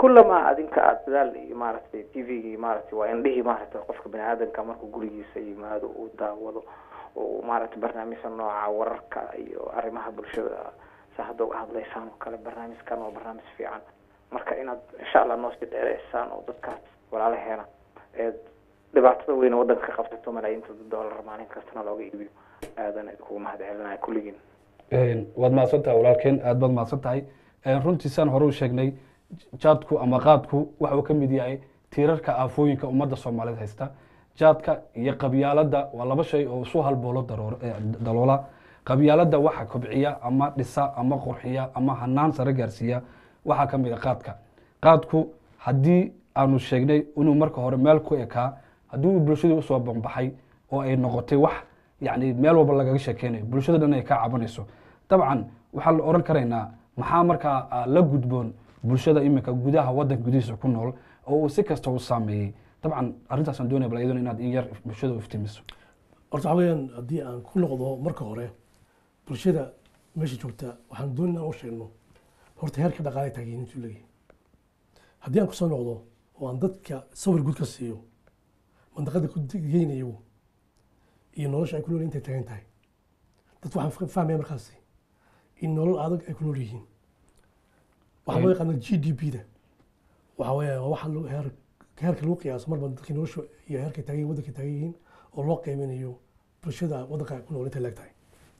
kullama adinka aada dadaal iyo maaragtay t v-gii maaragtay waa indhihii maaragtay qofka bani aadanka markuu gurigiisa yimaado uu daawado oo maaragtay barnaamijka nooca wararka iyo arrimaha bulshada sa hadda uga hadlaysaan oo kale barnaamijkan waa barnaamij fiican marka inaad insha allah noo sii dheereysaan oo dadkaas walaalaheena ee dhibaatada weyn waddanka ka qabsato malaayiinta dollar maalin kastana looga iibiyo aadan idinkugu mahad celinaya kulligiin waad mahadsan tahay walaalkeen aad baad mahadsan tahay runtii saan hore u sheegnay jaadku ama qaadku waxa uu ka mid yahay tiirarka aafooyinka ummadda soomaaliyeed haysta jaadka iyo qabyaaladda waa laba shay oo isu halboolo daroor- eh, daloola qabyaaladda waxa kobciya ama dhisa ama qurxiya ama hanaan sare gaarsiiya waxaa ka mid a qaadka qaadku haddii aanu sheegnay inuu marka hore meel ku ekaa haddii uu bulshadii usoo bambaxay oo ay noqotay wax yani meel walba lagaga sheekeynayo bulshada dhan ay ka cabanayso dabcan waxaa la oran karaynaa maxaa markaa ah, la gudboon bulshada iminka gudaha wadanka gudihiisa ku nool oo uu si kasta u saameeyey dabcan arrintaasaan doonaya bal iyaduna inaad in yar bulshada u iftimiso horta waxaa weeyaan haddii aan ku noqdo marka hore bulshada meesha joogta waxaan doonay inaan u sheegno horta heerka dhaqaale taageerin intuu leeyahay haddii aan kusoo noqdo oo aan dadka sawir guud ka siiyo mandaqada ku geynayo iyo nolosha ay ku nool intay taagan tahay dadku waxaan fa- fahmaya markaasi in nolol adag ay ku nool yihiin waxaa loo yaqaana g d p da waxaa weeya waa waxa loo- heer heerka lagu qiyaaso marba dadkii nolosha iyo heerka taagan yihiin waddanka taagan yihiin oo loo qiiminayo bulshada waddanka ay ku nool intay leeg tahay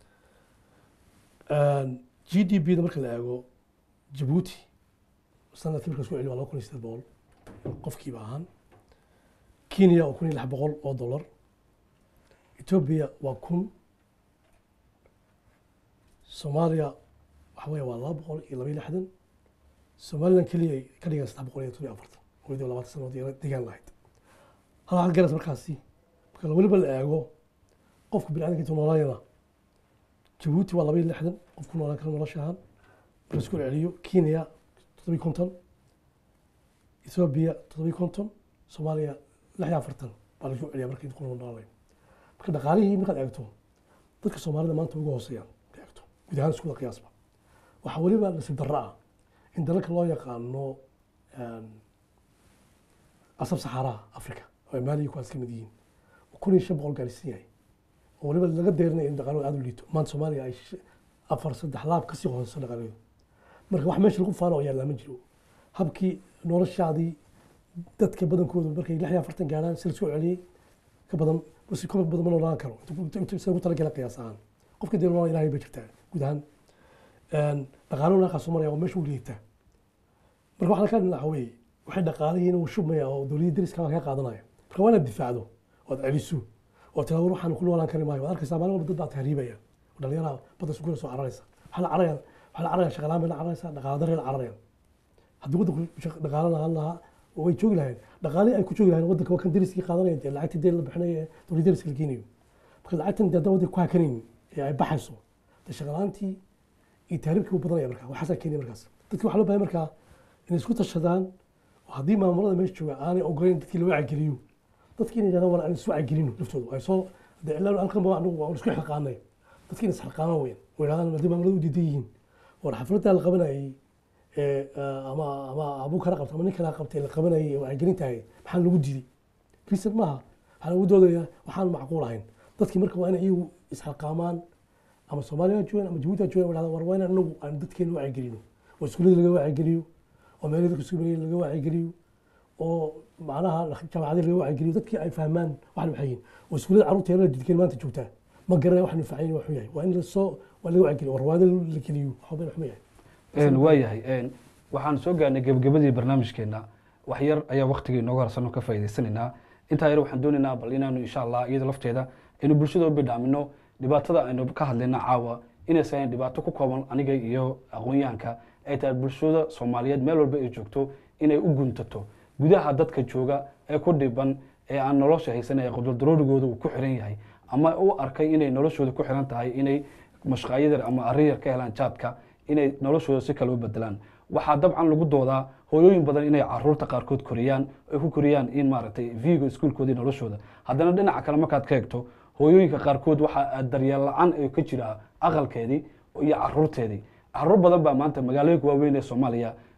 g d p da marka la eego jabuuti sanadkii marka isku celi waa laba kun iyo sideed boqol qofkiiba ahaan kenya waa kun iyo lix boqol oo dollar ethiopia waa kun soomaaliya waxa weeye waa laba boqol iyo laba iyo lixdan somaliland keliya ay ka dhigaan saddex boqol iyo todobiyo afartan weliba labaatan sanood iyo degaan lahayd hal waxaad garas markaasi marka weliba la eego qofka biniadamka intuu noolaayana jabuuti waa laba iyo lixdan qof ku noolaan kara nolosha ahaan marka isku celiyo kenya toddobiyo konton ethiopia toddobiyo konton soomaaliya lix iyo afartan baa lagu celiyaa marka intuu ku noolaanayo marka dhaqaalihii markaad eegto dadka soomaalida maanta uga hooseeyaan markaad eegto guud ahaan iskuda qiyaasba waxaa weliba nasiib darro ah in dalalka loo yaqaano asab saxaaraha africa oo ay maaliya kuwaas ka mid yihiin kun iyo shan boqol gaarsiin yahay oo weliba laga deerinaya in dhaqaalooda aada u liito maanta soomaaliya ay sh- afar saddex laab kasii hooseyso dhaqaalooda marka wax meesha lagu faano oo yaallaa ma jiro habkii noloshaadii dadka badankoodu markay lix iyo afartan gaaraan si lasoo celiyey ka badan si ka badan ma noolaan karo inta- inta sida ugu talagala qiyaas ahaan qofka dee nolol ilaahay bay jirtaa guud ahaan dhaqaalo naaqaa soo maraya oo meesha u liitaa marka waxaa ka dhinaca weeye waxay dhaqaalihiina uu shubmaya oo dowladda dariska kaga qaadanaya marka waa inaad difaacdo ood celiso oo tilaawar waxaan ku noolaan kari maayo waad arkaysaa maalin walba dad baa tahriibaya oo dhalinyaraha badda isku soo cararaysa waxaa la cararaya waxaa la cararaya shaqalaan bay la cararaysa dhaqaala darre la cararaya haddii waddanku shaq- dhaqaalo lahaan lahaa oo way joogi lahayeen dhaqaalihii ay ku joogi lahayeen waddanka waa kan dariskii qaadanaya dee lacagtii dee la bixinayo ee dowladda dariska la geenayo marka lacagtan dee haddaan waddanka ku hakanaynin ee ay baxayso dee shaqalaantii iyo taariibkii u badanaya markaa waxaasaa keenaya markaas dadki waxaa loo bahay markaa inay isku tashadaan oo haddii maamulada meesha jooga aanay ogoleyn dadkii loo wacigeliyo dadkii inay yidhahdaan war aan isu wacigelino laftooda ay soo dee ilaa halkan ba anigu waan isku xilqaanay dadkii inay isxilqaamaan weyn oo yidhahdaan haddii maamulada u diidan yihiin war xafladdaa la qabanayay ee ama ama abuu kala qabta ama nin kala qabtay la qabanayay ee wacigelintahay maxaa lagu diiday reason maaha waxaa lagu doodaya waxaan macquul ahayn dadkii marka waa inay iyagu isxilqaamaan ama soomaaliya ha joogaan ama jabuuti ha joogaan wadhahda war waa inaan anagu aan dadkeena wacigelino oo iskuullada laga wacigeliyo oo meelada dadka isku maraya laga wacigeliyo oo macnaha jaamacadii laga wacigeliyo dadkii ay fahmaan waxan waxay yihiin oo iskuullada carruurta yarada jidkeen maanta joogtaa ma garanaya waxan facayn waxu yahay waa in lasoo waa laga wacigeliyo warwaada la geliyo waxba waxma yahay waa yahay waxaan soo gaarnay gebagabadii barnaamijkeena wax yar ayaa waktiga inooga harsan oo ka faa'iidaysanaynaa intaa yar waxaan doonaynaa bal inaanu insha allah iyada lafteeda aynu bulshada u bidhaamino dhibaatada aynu ka hadlayna caawa inaysan ahayn dhibaato ku kooban aniga iyo aqoon-yahanka ay tahay bulshada soomaaliyeed meel walba ay joogto inay u guntato gudaha dadka jooga ee ku dhiban ee aan nolosha haysan ee qudurdaroorigooda uu ku xiran yahay ama u arkay inay noloshooda ku xiran tahay inay mashqaayadar ama arrin yar ka helaan jaadka inay noloshooda si kale u bedelaan waxaa dabcan lagu doodaa hooyooyin badan inay caruurta qaarkood koriyaan ay ku koriyaan in maaragtay vigo iskuulkoodii noloshooda haddana dhinaca kale markaad ka eegto hooyooyinka qaarkood waxaa daryeel la-aan ay ka jiraa aqalkeedii iyo caruurteedii caruur badan baa maanta magaalooyinka waaweyn ee soomaaliya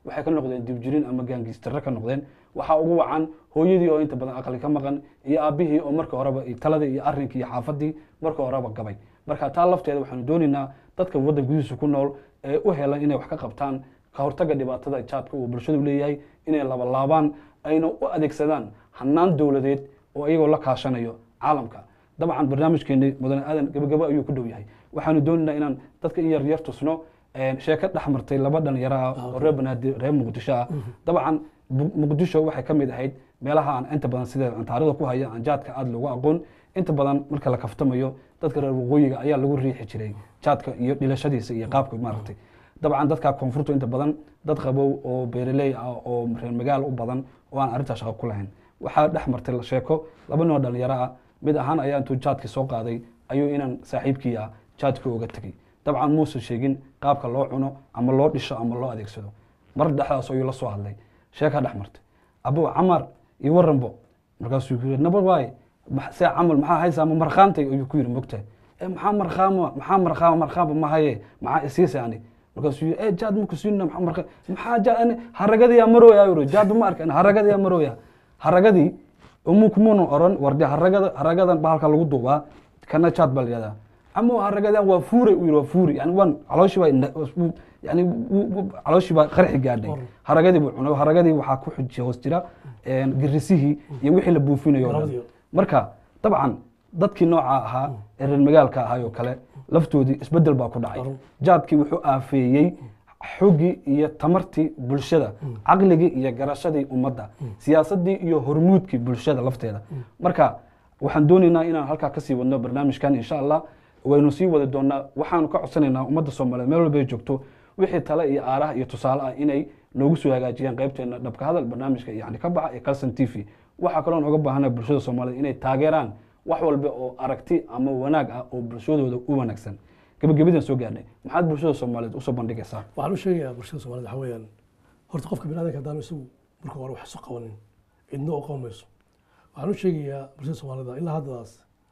waxay ka noqdeen dibjirin ama gaangiistarre ka noqdeen waxaa ugu wacan hooyadii oo inta badan aqli ka maqan iyo aabihii oo marka horeba taladii iyo arrinkii iyo xaafadii marka horeba gabay marka taa lafteeda waxaanu doonaynaa dadka waddan gudihiisa ku nool ee u helan inay wax ka qabtaan ka hortagga dhibaatada jaadka uu bulshadu leeyahay inay labalaabaan ayna u adeegsadaan hanaan dowladeed oo iyagoo la kaashanayo caalamka dabcan barnaamijkeeni mudane aadan gebagabo ayuu ku dhow yahay waxaanu doonaynaa inaan dadka in yar yar tusno sheeko dhex martay laba dhalinyaro ah oo reer banaadir reer muqdisho ah dabcan muqdisho waxay ka mid ahayd meelaha aan inta badan sida aan taarikhda ku haya aan jaadka aada loogu aqoon inta badan marka la kaftamayo dadka reer waqooyiga ayaa lagu riixi jiray jaadka iyo dhilashadiisa iyo qaabka maaragtay dabcan dadka koonfurta inta badan dad qabow oo beeraley ah oo reer magaal u badan oo aan arrintaa shaqo ku lahayn waxaa dhex martay sheeko laba noo dhalinyaro ah mid ahaan ayaa intuu jaadkii soo qaaday ayuu inaan saaxiibkii ah jaadkii uga tegey dabcan muusan sheegin qaabka loo cuno ama loo dhisho ama loo adeegsado mar dhexdaas ayuu la soo hadlay sheekaa dhex martay abo camar iyo waranbo markaasuu ku yiri nabad waaye see camal maxaa haysaa ma markhaantay ayuu ku yiri mogtahay e maxaa markhaama maxaa markhaama markhaama ma haye maxaa isiisa ani markaasuu yiri e jaad maku siina maxaa markha maxaa jaad ani haragadiyaa marooya yiri jaad ma arkan haragadiyaa marooya haragadii umukumuna oran warde haragada haragadan bahalka lagu duubaa kana jaad baa layihahdaa ama haragadan waa fuure u yiri waa fuuri yani waan calooshii baa yani calooshii baa qarxi gaadhay haragadii buu cunay haragadii waxaa ku xujiya hoos jira girisihii iyo wixii la buufinayo o dhan marka dabcan dadkii nooca ahaa ee reer magaalka ahay oo kale laftoodii isbedel baa ku dhacay jaadkii wuxuu aafeeyey xoggii iyo tamartii bulshada caqligii iyo garashadii ummadda siyaasadii iyo hormuudkii bulshada lafteeda marka waxaan doonaynaa inaan halkaa kasii wadno barnaamijkan insha allah waynu sii wadi doonaa waxaanu ka codsanaynaa ummadda soomaaliyeed meel walba ay joogto wixii tale iyo aaraha iyo tusaale ah inay noogu soo hagaajiyaan qaybteena dhabka hadal barnaamijka yani ka baxa ee calson t v waxaa kaloo nooga baahana bulshada soomaaliyeed inay taageeraan wax walba oo aragti ama wanaag ah oo bulshadooda u wanaagsan gebagabadan soo gaarnay maxaad bulshada soomaaliyeed usoo bandhigaysaa waxaan u sheegayaa bulshada soomaaliyed waxa weeyaan horta qofka biniadanka haddaan isagu marka hore wax isu qabanin cidna oo qaban mayso waxaan u sheegayaa bulshada soomaalida ilaa haddadaas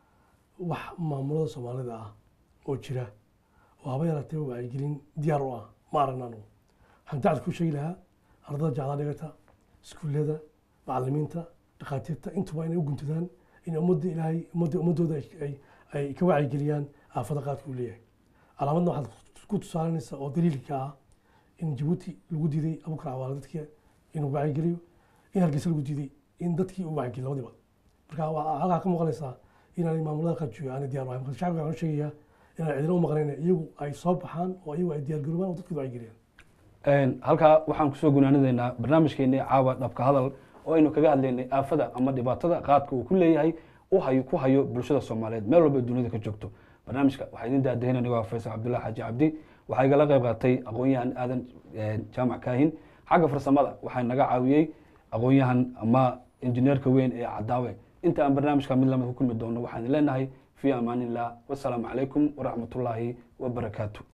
wax maamulada soomaalida ah oo jira oo haba yaraatee wacyigelin diyaar u ah ma aragna anugu waxaan dacad ku sheegi lahaa ardada jaclaa dhigata iskuullada macalimiinta dhakhaatiirta intuba inay u guntadaan in ummadda ilaahay ummadda ummaddooda ay ay ka wacyigeliyaan aafada qaadka uu leeyahay calaamadna waxaad ku tusaalanaysa oo daliilka ah in jabuuti lagu diiday abukar cawaale dadkii inuu wacyigeliyo in hargeysa lagu diiday in dadkii uu wacyigeliyo labadiba marka waa halkaa ka muuqanaysaa inaanay maamulada qaadjooga aanay diyaar u ahayn marka shacabka waxaan u sheegayaa inaan cidina u maqnayn iyagu ay soo baxaan oo iyagu ay diyaargaroobaan oo dadkooda wacyigeliyaan halkaa waxaan kusoo gunaanadaynaa barnaamijkeennii caawa dhabka hadal oo aynu kaga hadlaynay aafada ama dhibaatada qaadka uu ku leeyahay u hayo ku hayo bulshada soomaaliyeed meel walba dunida ka joogto barnaamijka waxaa idin daadahin anigo ah faysal cabdullahi xaaji cabdi waxaa igala qayb qaatay aqoon-yahan aadan jaamac kaahin xagga farsamada waxaa naga caawiyey aqoon-yahan ama injineerka weyn ee cadaawe inta aan barnaamijka mid lamid ku kulmi doono waxaan leenahay fi amaan illah wasalaamu calaykum waraxmatullaahi wabarakaatu